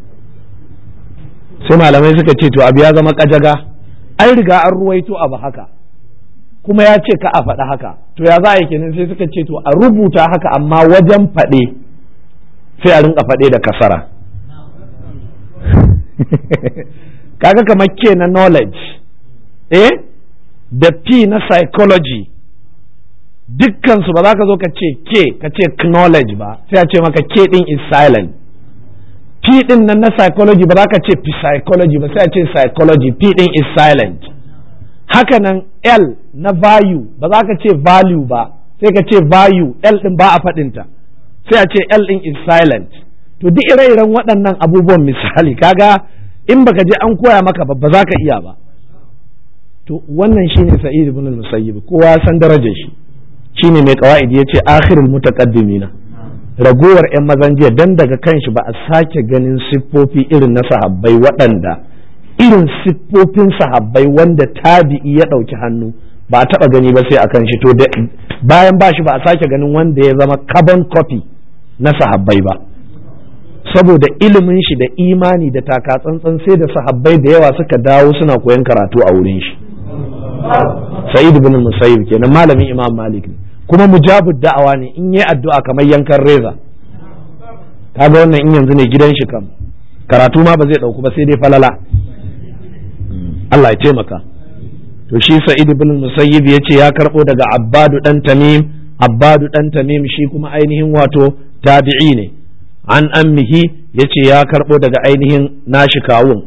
sai malamai suka ce to abu ya zama kajaga an riga an ruwaito abu haka kuma ya ce ka a faɗa haka to ya za a yi kenan sai suka ce to a rubuta haka amma wajen faɗe sai a rinka faɗe da kasara kaga kamar ke na knowledge eh da p na psychology dukkansu ba za ka zo ka ce ke ka ce knowledge ba sai a ce maka ke din is silent p din nan na psychology ba za ka ce psychology ba sai a ce psychology p din is silent haka nan l na value ba za ka ce value ba sai ka ce value l din ba a faɗinta sai a ce l din is silent to duk ire-iren waɗannan abubuwan misali kaga in baka je an koya maka ba ba za ka iya ba to wannan shine sa'id ibn al-musayyib kowa san darajar shi shine mai qawaid yace akhirul mutaqaddimina ragowar yan mazan jiya dan daga kanshi ba a sake ganin siffofi irin na sahabbai waɗanda irin siffofin sahabbai wanda tabi'i ya ɗauki hannu ba a taɓa gani ba sai akan shi to bayan ba shi ba a sake ganin wanda ya zama carbon copy na sahabbai ba saboda ilimin shi da imani da taka tsantsan sai da sahabbai da yawa suka dawo suna koyon karatu a wurin shi sa'id ibn musayyib kenan malamin imam malik ne kuma mujabud da'awa ne in yi addu'a kamar yankan reza kaga wannan in yanzu ne gidan shi kam karatu ma ba zai dauku ba sai dai falala Allah ya taimaka to shi sa'id ibn musayyib yace ya karbo daga abbadu dan tamim abbadu dan tamim shi kuma ainihin wato tabi'i ne an ammihi yace ya karbo daga ainihin nashi kawun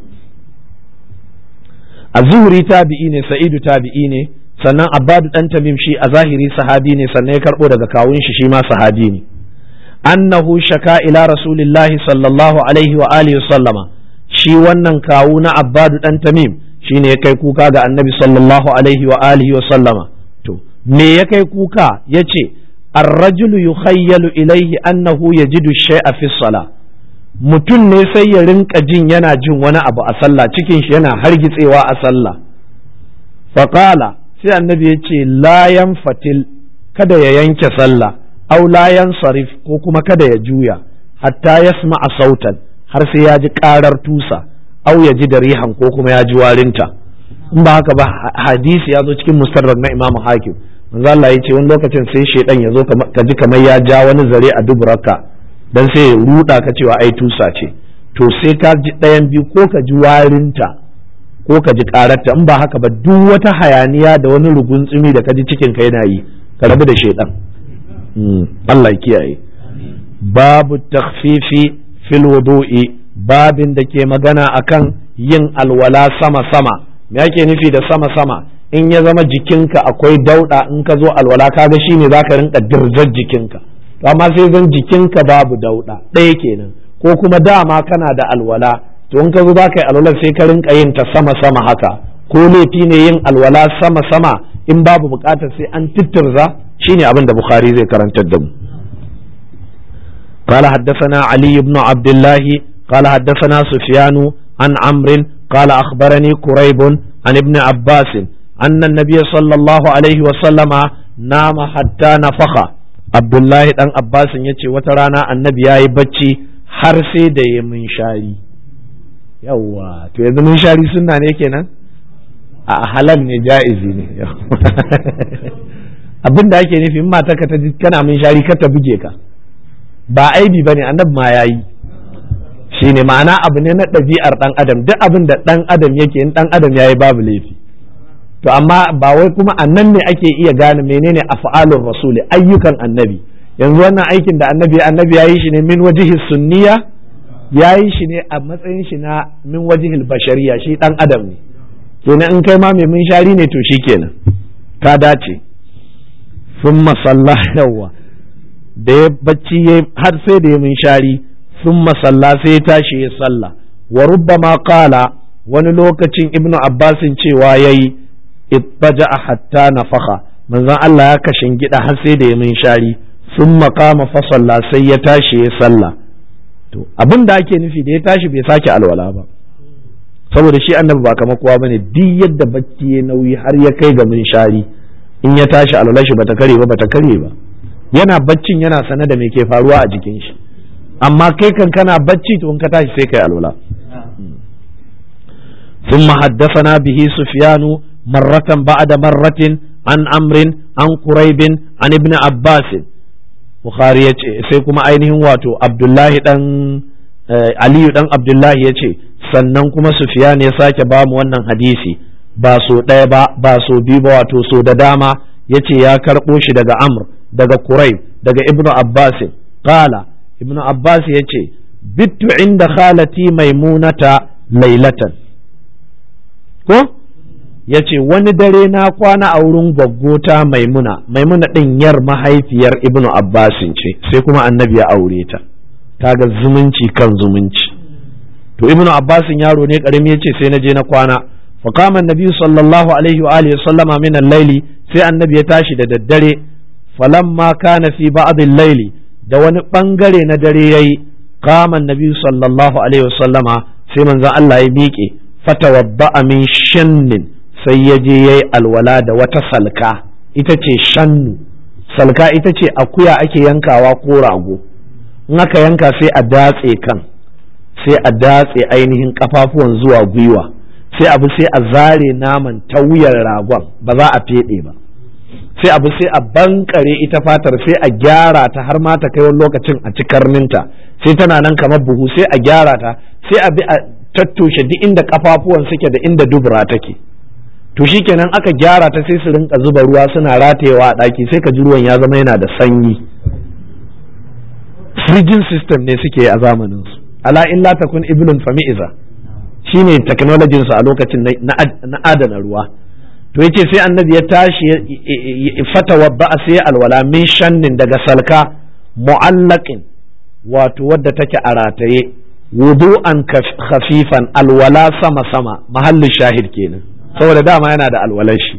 az-zuhri tabi'i ne sa'idu tabi'i ne sannan abbadu dan tamim shi a zahiri sahabi ne sannan ya karbo daga kawun shi shi ma sahabi ne annahu shaka ila rasulillahi sallallahu alaihi wa alihi sallama shi wannan kawu na abbadu dan tamim shine ya kai kuka ga annabi sallallahu alaihi wa alihi wa sallama to me ya kai kuka yace الرجل يخيل إليه أنه يجد الشيء في الصلاة mutum ne sai ya rinka jin yana jin wani abu a sallah cikin shi yana hargitsewa a sallah faƙala sai annabi ya ce layan fatil kada ya yanke sallah au layan sarif ko kuma kada ya juya hatta ya a sautan har sai ya ji ƙarar tusa au ya ji da rihan ko kuma ya ji warinta in ba haka ba hadisi ya zo cikin mustarrak na imamu hakim manzo Allah ya ce wani lokacin sai shedan ya zo ka ji kamar ya ja wani zare a duburarka dan sai ya ruda ka cewa ai tusa ce to sai ka ji ɗayan biyu ko ka ji warinta ko ka ji ƙararta in ba haka ba duk wata hayaniya da wani ruguntsumi da ka ji cikin ka yana yi ka rabu da shedan Allah ya kiyaye babu takhfifi fil wudu'i babin da ke magana akan yin alwala sama sama me ake nufi da sama sama in ya zama jikinka akwai dauda in ka zo alwala kaga shine zaka rinka dirzar jikinka to amma sai zan jikinka babu dauda ɗaya kenan ko kuma dama kana da alwala to in ka zo zaka yi alwala sai ka rinka yin ta sama sama haka ko laifi ne yin alwala sama sama in babu bukatar sai an tittirza shine abin da bukhari zai karantar da mu قال حدثنا علي بن عبد الله قال حدثنا سفيان عن عمرو قال أخبرني كريب عن ابن عباس أن النبي صلى الله عليه وسلم نام حتى نفخ عبد الله دان عباس yace wata rana annabi yayi bacci har sai da ya munshari yawa to yanzu munshari sunna ne kenan a halal ne ja'izi ne abin da ake nufi in mata ka ta kana munshari ka ta buge ka ba aibi bane annabi ma yayi shine ma'ana abu ne na ɗabi'ar ɗan adam duk abin da ɗan adam yake in ɗan adam yayi babu laifi to amma ba wai kuma annan ne ake iya gane menene af'alur rasuli ayyukan annabi yanzu wannan aikin da annabi annabi yayi shi ne min wajihi sunniya yayi shi ne a matsayin shi na min wajihil bashariya shi ɗan adam ne kenan in kai ma mai mun shari ne to shikenan ka dace summa salla yawa da ya bacci har sai da ya mun shari summa salla sai ya tashi ya salla wa rubbama qala wani lokacin ibnu abbasin cewa yayi ittaja hatta nafakha manzon Allah ya kashin gida har sai da ya min shari sun makama fasalla sai ya tashi ya salla to abin da ake nufi da ya tashi bai sake alwala ba saboda shi annabi ba kamar kowa bane duk yadda bacci ya nauyi har ya kai ga min shari in ya tashi alwala shi bata kare ba bata kare ba yana baccin yana sane da me ke faruwa a jikin shi amma kai kan kana bacci to in ka tashi sai kai alwala ثم حدثنا به سفيان مرة بعد مرة عن أمر عن قريب عن ابن عباس Bukhari ya ce sai kuma ainihin wato Abdullahi dan Aliyu dan Abdullahi ya ce sannan kuma Sufyan ya sake ba mu wannan hadisi ba so ɗaya ba ba so biyu ba wato so da dama ya ce ya karɓo shi daga Amr daga Quraib daga Ibn Abbas qala Ibn Abbas ya ce bittu inda khalati maimunata lailatan ko ya ce wani dare na kwana a wurin gwaggota maimuna maimuna ɗin yar mahaifiyar ibnu abbasin ce sai kuma annabi ya aure ta kaga zumunci kan zumunci to ibnu abbasin yaro ne karami ya ce sai na je na kwana fa kama annabi sallallahu alaihi wa alihi sallama min al-laili sai annabi ya tashi da daddare falamma kana fi ba'dil laili da wani bangare na dare yayi qama annabi sallallahu alaihi wasallama sai manzon Allah ya miƙe fatawadda'a min shannin sai ya je yayi alwala da wata salka ita ce shannu salka ita ce akuya ake yankawa ko rago in aka yanka sai a datse kan sai a datse ainihin kafafuwan zuwa gwiwa sai abu sai a zare naman ta wuyar ragon ba za a feɗe ba sai abu sai a bankare ita fatar sai a gyara ta har ma ta kai wani lokacin a ci karninta sai tana nan kamar buhu sai a gyara ta sai a bi a tattushe duk inda kafafuwan suke da inda dubura take to shikenan aka gyara ta sai su rinka zuba ruwa suna ratayewa a ɗaki sai ka ji ruwan ya zama yana da sanyi fridging system ne suke a zamanin su ala illa takun ibnun fami'iza shine technologyin su a lokacin na adana ruwa to yace sai annabi ya tashi fata wadda sai alwala min shannin daga salka mu'allaqin wato wadda take a rataye wudu'an khafifan alwala sama sama mahallin shahid kenan saboda dama yana da alwalar shi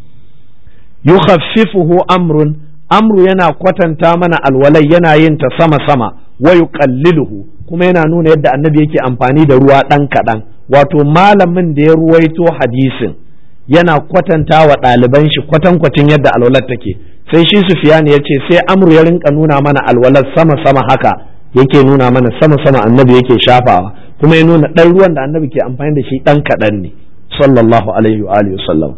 yukhaffifuhu amrun amru yana kwatanta mana alwalai yana yin ta sama sama wa yuqalliluhu kuma yana nuna yadda annabi yake amfani da ruwa dan kadan wato malamin da ya ruwaito hadisin yana kwatanta wa ɗaliban shi kwatankwacin yadda alwalar take sai shi sufiyan ya ce sai amru ya rinka nuna mana alwalar sama sama haka yake nuna mana sama sama annabi yake shafawa kuma ya nuna ɗan ruwan da annabi ke amfani da shi ɗan kaɗan ne sallallahu alaihi wa alihi wasallam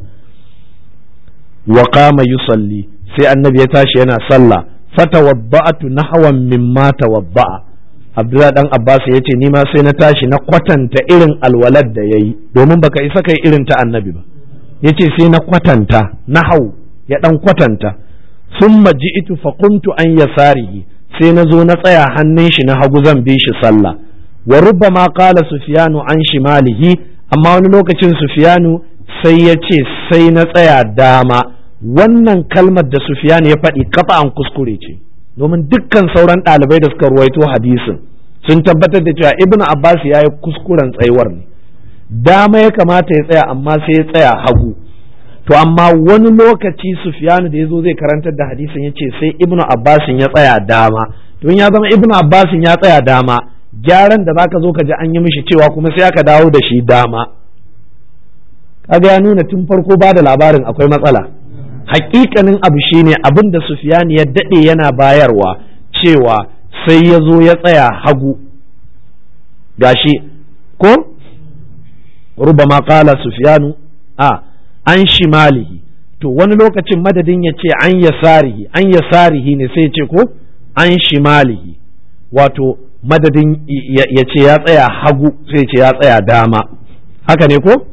wa qama yusalli sai annabi ya tashi yana sallah fatawadda'tu nahwan mimma tawadda'a Abdullahi dan Abbas ya ce ni ma sai na tashi na kwatanta irin alwalar da yayi domin baka isa kai irin ta annabi ba yace sai na kwatanta nahau ya dan kwatanta summa ji'tu fa qumtu an yasarihi sai na zo na tsaya hannun shi na hagu zan bi shi sallah wa rubbama qala sufyanu an shimalihi amma wani lokacin sufyanu sai ya ce sai na tsaya dama wannan kalmar da sufyanu ya faɗi kafa an kuskure ce domin dukkan sauran ɗalibai da suka ruwaito hadisin sun tabbatar da cewa ibnu abbas ya yi kuskuren tsayuwar ne dama ya kamata ya tsaya amma sai ya tsaya hagu to amma wani lokaci sufyanu da ya zo zai karantar da hadisin ya ce sai ibnu abbasin ya tsaya dama to ya zama ibnu abbasin ya tsaya dama gyaran da zaka zo ka ji an yi mishi cewa kuma sai aka dawo da shi dama kaga ya nuna tun farko ba da labarin akwai matsala hakikanin abu shine abin da sufyanu ya dade yana bayarwa cewa sai ya zo ya tsaya hagu gashi ko rubama qala sufyanu a an shimalihi to wani lokacin madadin ya ce an yasarihi an yasarihi ne sai ya ce ko an shimalihi wato madadin ya ce ya tsaya hagu sai ce ya tsaya dama haka ne ko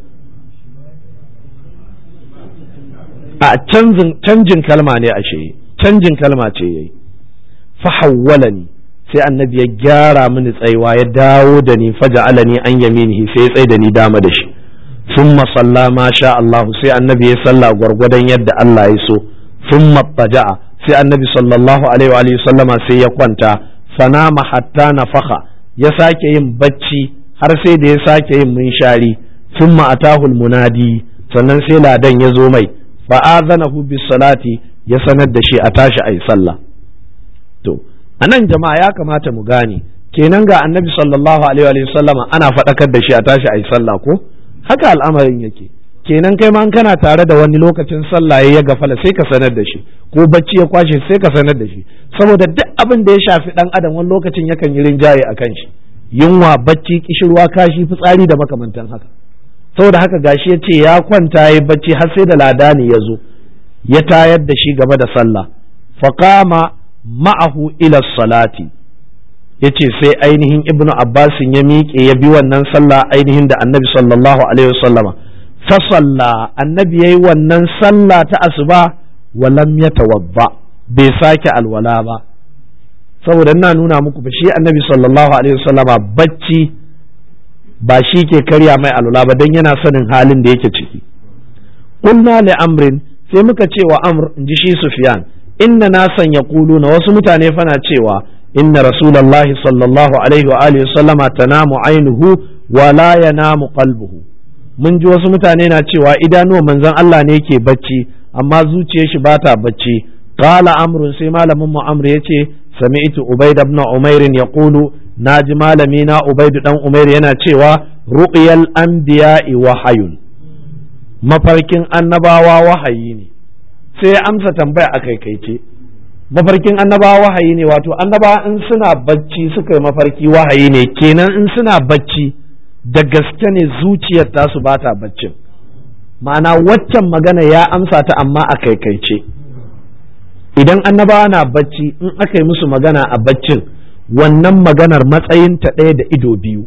a canjin kalma ne ashe canjin kalma ce yayi fahawwalani sai annabi ya gyara mini tsaiwa ya dawo da ni faja'alani an yaminihi sai ya tsai da ni dama da shi thumma salla ma sha Allah sai annabi ya salla gwargwadon yadda Allah ya so thumma taja'a sai annabi sallallahu alaihi wa sallama sai ya kwanta fanama hatta nafakha ya sake yin bacci har sai da ya sake yin munshari thumma atahul munadi sannan sai ladan ya zo mai fa'azanahu bis salati ya sanar da shi a tashi ayi sallah to anan jama'a ya kamata mu gane kenan ga annabi sallallahu alaihi wa sallama ana faɗakar da shi a tashi ayi sallah ko haka al'amarin yake kenan kai ma kana tare da wani lokacin sallah ya gafala sai ka sanar da shi ko bacci ya kwashe sai ka sanar da shi saboda duk abin da ya shafi dan adam wani lokacin yakan yi rinjaye a kan shi yunwa bacci kishirwa kashi fitsari da makamantan haka saboda haka gashi ya ce ya kwanta ya bacci har sai da ladani ya zo ya tayar da shi gaba da sallah faqama ma'ahu ila salati yace sai ainihin ibnu abbasin ya miƙe ya bi wannan sallah ainihin da annabi sallallahu alaihi wasallama fasalla annabi yayi wannan sallah ta asuba walam yatawadda bai sake alwala ba saboda ina nuna muku ba shi annabi sallallahu alaihi wasallama bacci ba shi ke karya mai alwala ba dan yana sanin halin da yake ciki qulna li amrin sai muka ce wa amr inji shi sufyan inna nasan yaquluna wasu mutane fana cewa inna rasulullahi sallallahu alaihi wa alihi wasallama tanamu ainuhu wa la yanamu qalbuhu mun ji wasu mutane na cewa idanuwan manzon Allah ne ke bacci amma zuciyar shi ba ta bacci qala amrun sai malamin mu amr yace sami'tu ubayd ibn umair yaqulu naji malami na ubayd dan umair yana cewa ru'yal anbiya'i wahayun mafarkin annabawa wahayi ne sai ya amsa tambaya a kaikaice mafarkin annabawa wahayi ne wato annabawa in suna bacci suka yi mafarki wahayi ne kenan in suna bacci da gaske ne zuciyar tasu ba ta baccin ma'ana waccan magana ya amsa ta amma a kaikaice idan annabawa na bacci in aka yi musu magana a baccin wannan maganar matsayinta ɗaya da ido biyu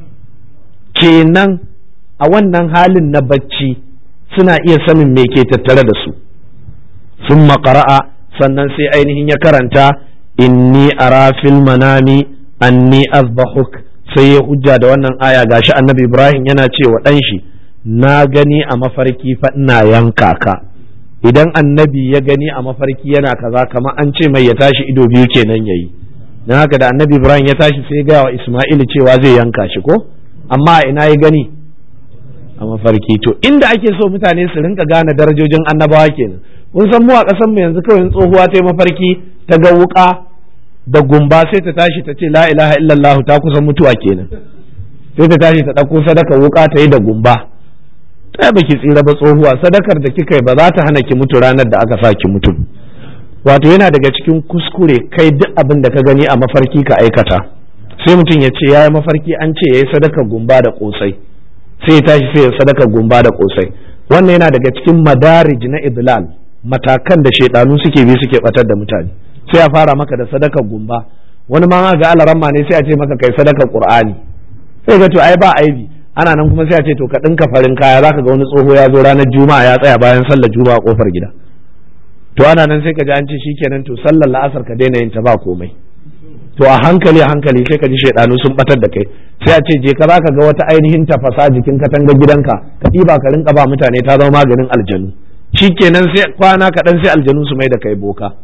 kenan a wannan halin na bacci suna iya sanin me ke tattare da su sun makara'a sannan sai ainihin ya karanta inni ara fil manami anni azbahuk sai ya hujja da wannan aya gashi annabi ibrahim yana cewa ɗan shi na gani a mafarki fa ina yanka ka idan annabi ya gani a mafarki yana kaza kamar an ce mai ya tashi ido biyu kenan yayi dan haka da annabi ibrahim ya tashi sai ga wa isma'ilu cewa zai yanka shi ko amma ina ya gani a mafarki to inda ake so mutane su rinka gane darajojin annabawa kenan kun san mu a ƙasar mu yanzu kawai tsohuwa ta yi mafarki ta ga wuka da gumba sai ta tashi ta ce la ilaha illallah ta kusa mutuwa kenan sai ta tashi ta ɗauko sadaka wuka ta yi da gumba ta baki tsira ba tsohuwa sadakar da kika yi ba za ta hana ki mutu ranar da aka sa ki mutu wato yana daga cikin kuskure kai duk abin da ka gani a mafarki ka aikata sai mutum ya ce ya yi mafarki an ce ya yi sadakar gumba da kosai sai ya tashi sai ya sadakar gumba da kosai wannan yana daga cikin madarij na idlal matakan da shaidanu suke bi suke batar da mutane sai a fara maka da sadakar gumba wani ma ga alaramma ne sai a ce maka kai sadakar qur'ani sai ga to ai ba aibi ana nan kuma sai a ce to ka dinka farin kaya zaka ga wani tsoho ya zo ranar juma'a ya tsaya bayan sallar juma'a kofar gida to ana nan sai ka ji an ce shikenan to sallar la'asar ka daina yin ta ba komai to a hankali a hankali sai ka ji shaidanu sun batar da kai sai a ce je ka zaka ga wata ainihin tafasa jikin katanga gidanka ka ɗiba ka rinka ba mutane ta zama maganin aljanu shikenan sai kwana kaɗan sai aljanu su mai da kai boka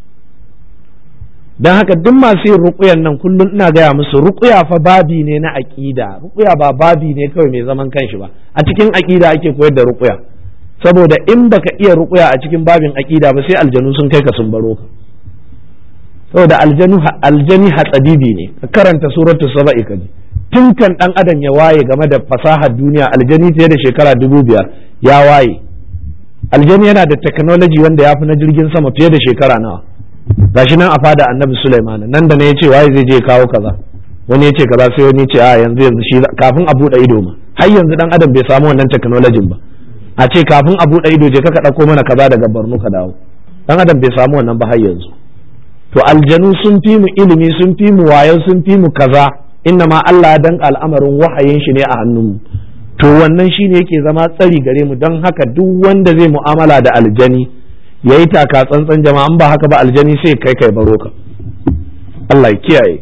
don haka duk masu yin ruƙuyan nan kullum ina gaya musu ruƙuya fa babi ne na aƙida ruƙuya ba babi ne kawai mai zaman kanshi ba a cikin aƙida ake koyar da ruƙuya saboda in baka iya ruƙuya a cikin babin aƙida ba sai aljanu sun kai ka sun baro ka saboda aljanu aljani hatsabibi ne ka karanta suratul saba'i ka ji tun kan dan adam ya waye game da fasahar duniya aljani fiye da shekara dubu biyar ya waye aljani yana da technology wanda ya fi na jirgin sama fiye da shekara nawa gashi nan a fada annabi Sulaiman nan da ne yace waye zai je kawo kaza wani yace kaza sai wani yace a yanzu yanzu shi kafin a bude ido ma har yanzu dan adam bai samu wannan technology ba a ce kafin a bude ido je ka dauko mana kaza daga Borno ka dawo dan adam bai samu wannan ba har yanzu to aljanu sun fi mu ilimi sun fi mu wayo sun fi mu kaza inna ma Allah ya danka al'amarin wahayin shi ne a hannunmu to wannan shine yake zama tsari gare mu don haka duk wanda zai mu'amala da aljani ya yi taka tsantsan jama'an ba haka ba aljani sai kai kai baro ka Allah ya kiyaye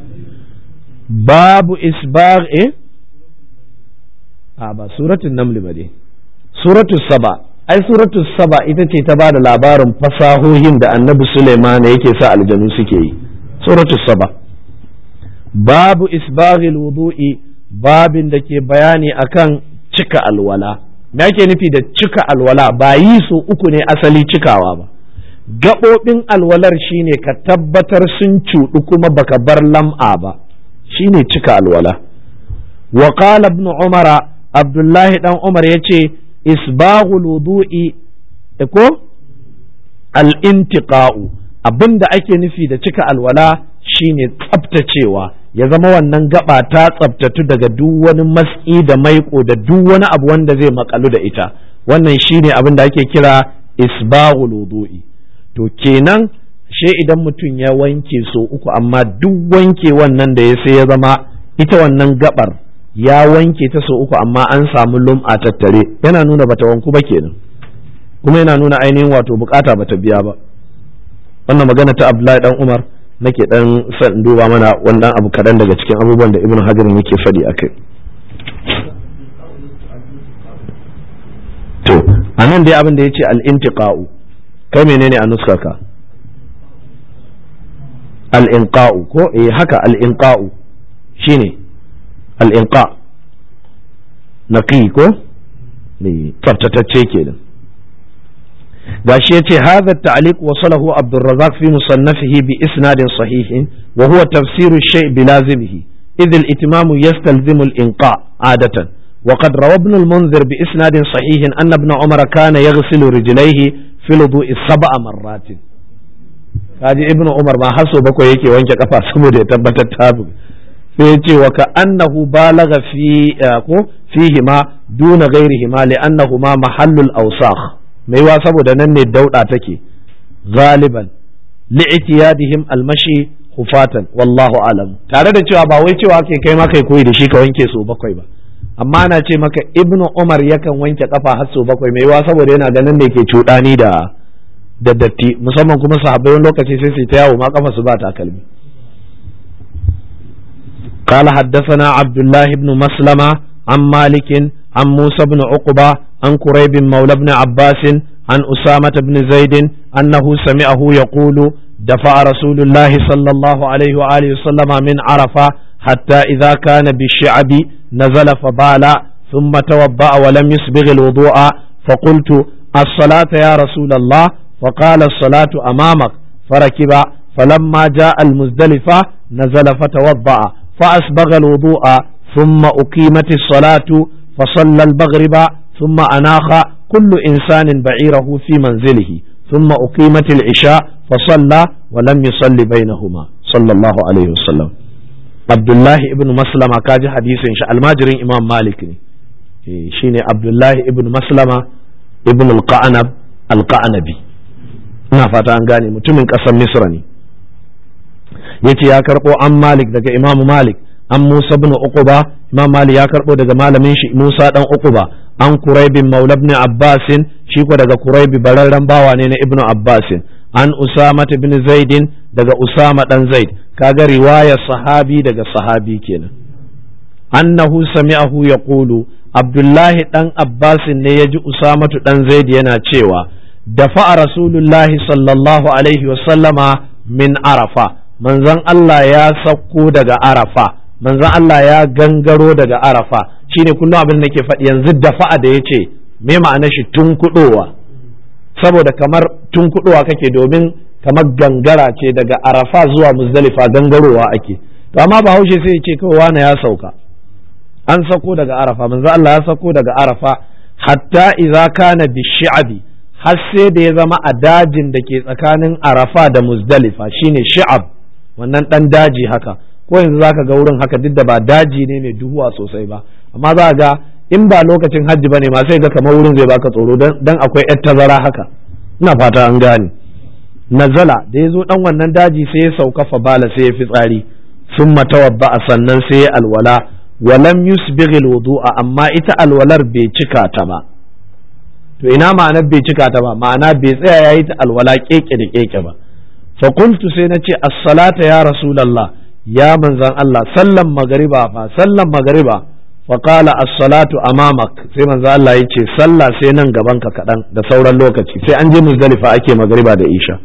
babu isbar e a ba suratul naml ba dai suratul saba ai suratul saba ita ce ta bada labarin fasahohin da annabi Suleiman yake sa aljanu suke yi suratul saba babu isbaghil wudu'i babin da ke bayani akan cika alwala me ake nufi da cika alwala ba yi so uku ne asali cikawa ba gaɓoɓin alwalar shine ka tabbatar sun cuɗu kuma baka bar lam'a ba shine cika alwala wa qala ibn umara abdullahi dan umar yace isbaghul wudu'i ko al-intiqa'u abinda ake nufi da cika alwala shine tsaftacewa ya zama wannan gaba ta tsabtatu daga duk wani matsi da maiko da duk wani abu wanda zai makalu da ita wannan shine abin da ake kira isbaghul wudu'i to kenan she idan mutum ya wanke so uku amma duk wanke wannan da ya sai ya zama ita wannan gabar ya wanke ta so uku amma an samu lum'a tattare yana nuna bata wanku ba kenan kuma yana nuna ainihin wato bukata bata biya ba wannan magana ta Abdullahi dan Umar nake dan son duba mana wannan abu kaɗan daga cikin abubuwan da ibn hajar yake faɗi a kai to a nan dai abin da ya ce al'intiqa'u kai menene a nuskarka al'inqa'u ko eh haka al'inqa'u shine al'inqa naqi ko ne tsaftatacce kenan gashi yace hadha at-ta'liq wasalahu Abdurrazzaq fi musannafihi bi isnadin sahihin wa huwa tafsiru shay bi lazimihi idh al-itmam yastalzimu al-inqa adatan وقد روى ابن المنذر بإسناد صحيح أن ابن عمر كان يغسل رجليه في الوضوء سبع مرات kaji ibnu umar ma haso bakwai yake wanke kafa saboda ya tabbatar ta sai ya ce wa ka annahu balagha fi ko fihi ma duna ghairihi ma li annahu ma mahallul awsakh mai wa saboda nan ne dauda take galiban li'tiyadihim almashi hufatan wallahu alam tare da cewa ba wai cewa kai kai ma kai koyi da shi ka wanke so bakwai ba amma na ce maka ibnu umar yakan wanke kafa har so bakwai mai wa saboda yana ganin da ke cuɗani da da datti musamman kuma sahabbai wani lokaci sai su ta yawo ma kafa su ba takalmi قال حدثنا عبد الله بن مسلمة عن مالك عن موسى بن عقبة عن كريب مولى بن عباس عن أسامة بن زيد أنه سمعه يقول دفع رسول الله صلى الله عليه وآله وسلم من عرفة حتى إذا كان بالشعب نزل فبال ثم توضأ ولم يسبغ الوضوء فقلت الصلاة يا رسول الله فقال الصلاة أمامك فركب فلما جاء المزدلفة نزل فتوضأ فأسبغ الوضوء ثم أقيمت الصلاة فصلى المغرب ثم أناخ كل إنسان بعيره في منزله ثم أقيمت العشاء فصلى ولم يصلي بينهما صلى الله عليه وسلم عبد الله ابن مسلمة كاج حديث الماجرين إمام مالك شيني عبد الله ابن مسلمة ابن القعنب القعنبي ina fata an gane mutumin ƙasar misra ne yace ya karɓo an malik daga imamu malik an musa bin uquba imam malik ya karɓo daga malamin shi musa dan uquba an quraibin maula ibn abbasin shi ko daga quraibi bararren bawa ne na ibnu abbasin an usama bin zaidin daga usama dan zaid kaga riwaya sahabi daga sahabi kenan annahu sami'ahu yaqulu abdullahi dan abbasin ne yaji usamatu dan zaid yana cewa dafa rasulullahi sallallahu alaihi wasallama min arafa manzon Allah ya sauko daga arafa manzon Allah ya gangaro daga arafa shine kullum abin da ke faɗi yanzu dafa'a da ya ce me ma'ana shi tun kuɗowa saboda kamar tun kuɗowa kake domin kamar gangara ce daga arafa zuwa muzdalifa gangarowa ake to amma bahaushe sai ya ce kawai wani ya sauka an sauko daga arafa manzon Allah ya sauko daga arafa hatta idza kana bishi'abi har sai da ya zama a dajin da ke tsakanin arafa da muzdalifa shine shi'ab wannan dan daji haka ko yanzu zaka ga wurin haka duk da ba daji ne mai duhuwa sosai ba amma za ga in ba lokacin hajji bane ma sai ga kamar wurin zai baka tsoro dan akwai yar tazara haka ina fata an gane nazala da ya zo dan wannan daji sai ya sauka fa bala sai ya fi tsari summa tawadda sannan sai ya alwala walam yusbighil wudu'a amma ita alwalar bai cika ta ba to ina ma'anar bai cika ta ba ma'ana bai tsaya yayi ta alwala keke da keke ba fa qultu sai nace as-salata ya rasulullah ya manzan Allah sallan magariba fa sallan magariba fa qala as-salatu amamak sai manzan Allah yace sallah sai nan gaban ka kadan da sauran lokaci sai an je muzdalifa ake magariba da isha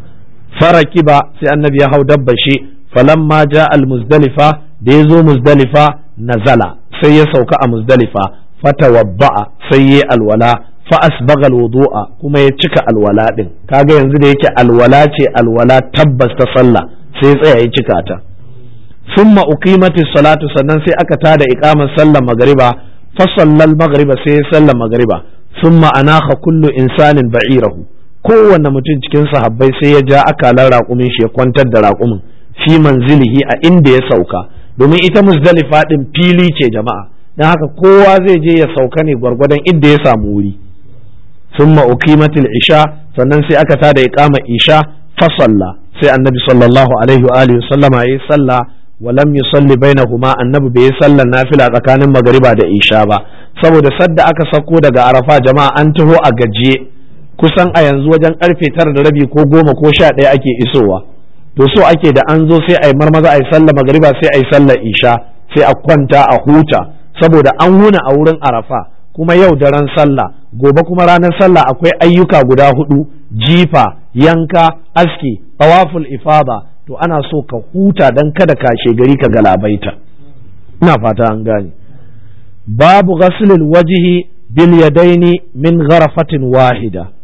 farakiba sai annabi ya hau dabba shi falamma ja al-muzdalifa da ya zo muzdalifa nazala sai ya sauka a muzdalifa fatawabba'a sai ya alwala fa asbaga alwudu'a kuma ya cika alwala din kaga yanzu da yake alwala ce alwala tabbas ta sallah sai ya tsaya ya cika ta thumma uqimati salatu sannan sai aka tada iqamar sallar magriba fa sallal magriba sai ya sallar magriba thumma anakha kullu insanin ba'irahu kowanne mutum cikin sahabbai sai ya ja akalan raƙumin shi ya kwantar da raƙumin fi manzilihi a inda ya sauka domin ita muzdalifa din fili ce jama'a dan haka kowa zai je ya sauka ne gwargwadon inda ya samu wuri ثم أقيمت العشاء sannan sai aka tada iqama isha fa salla sai annabi sallallahu alaihi wa alihi sallama yayi salla wa lam yusalli bainahuma annabi bai salla nafila tsakanin magariba da isha ba saboda sadda aka sako daga arafa jama'a an taho a gajiye kusan a yanzu wajen karfe tara da rabi ko goma ko sha ɗaya ake isowa to so ake da an zo sai a yi marmaza a yi sallah magariba sai a yi sallar isha sai a kwanta a huta saboda an wuna a wurin arafa kuma yau daren sallah gobe kuma ranar sallah akwai ayyuka guda hudu jifa yanka aski tawaful ifada to ana so ka huta dan kada kashe gari ka galabaita ina fata an gane babu ghaslil wajhi bil yadaini min gharafatin wahida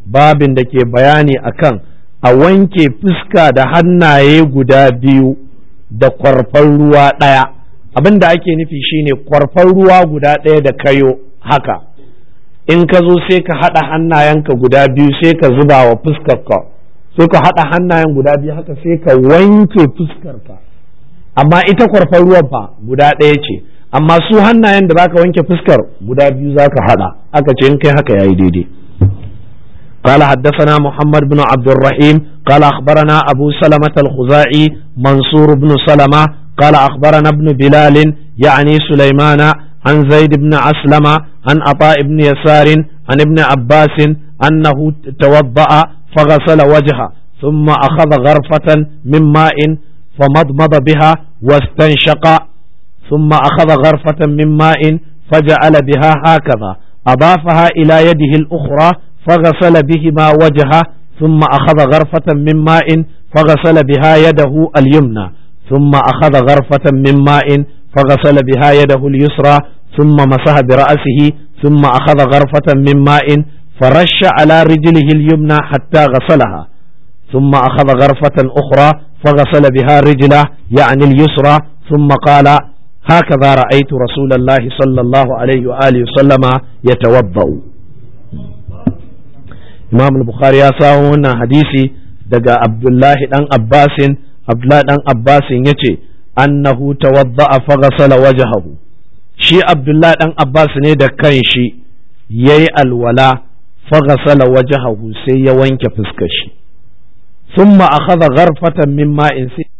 babin da ke bayani akan a wanke fuska da hannaye guda biyu da kwarfan ruwa ɗaya abin da ake nufi shine kwarfan ruwa guda ɗaya da kayo haka in ka zo sai ka haɗa hannayenka guda biyu sai ka zuba wa fuskarka sai ka haɗa hannayen guda biyu haka sai ka wanke fuskarka amma ita kwarfan ruwan fa guda ɗaya ce amma su hannayen da zaka wanke fuskar guda biyu zaka haɗa aka ce in kai haka yayi daidai قال حدثنا محمد بن عبد الرحيم قال أخبرنا أبو سلمة الخزاعي منصور بن سلمة قال أخبرنا ابن بلال يعني سليمان عن زيد بن أسلم عن عطاء بن يسار عن ابن عباس أنه توضأ فغسل وجهه ثم أخذ غرفة من ماء فمضمض بها واستنشق ثم أخذ غرفة من ماء فجعل بها هكذا أضافها إلى يده الأخرى فغسل بهما وجهه ثم أخذ غرفة من ماء فغسل بها يده اليمنى ثم أخذ غرفة من ماء فغسل بها يده اليسرى ثم مسح برأسه ثم أخذ غرفة من ماء فرش على رجله اليمنى حتى غسلها ثم أخذ غرفة أخرى فغسل بها رجله يعني اليسرى ثم قال هكذا رأيت رسول الله صلى الله عليه وآله وسلم يتوضأ Imam al-Bukhari ya samu wannan hadisi daga Abdullahi dan Abbasin Abdullahi dan Abbasin yace annahu tawadda'a faghasala wajhahu shi Abdullahi dan Abbas ne da kanshi yayi alwala faghasala wajhahu sai ya wanke fuskar shi thumma akhadha gharfatan min ma'in sai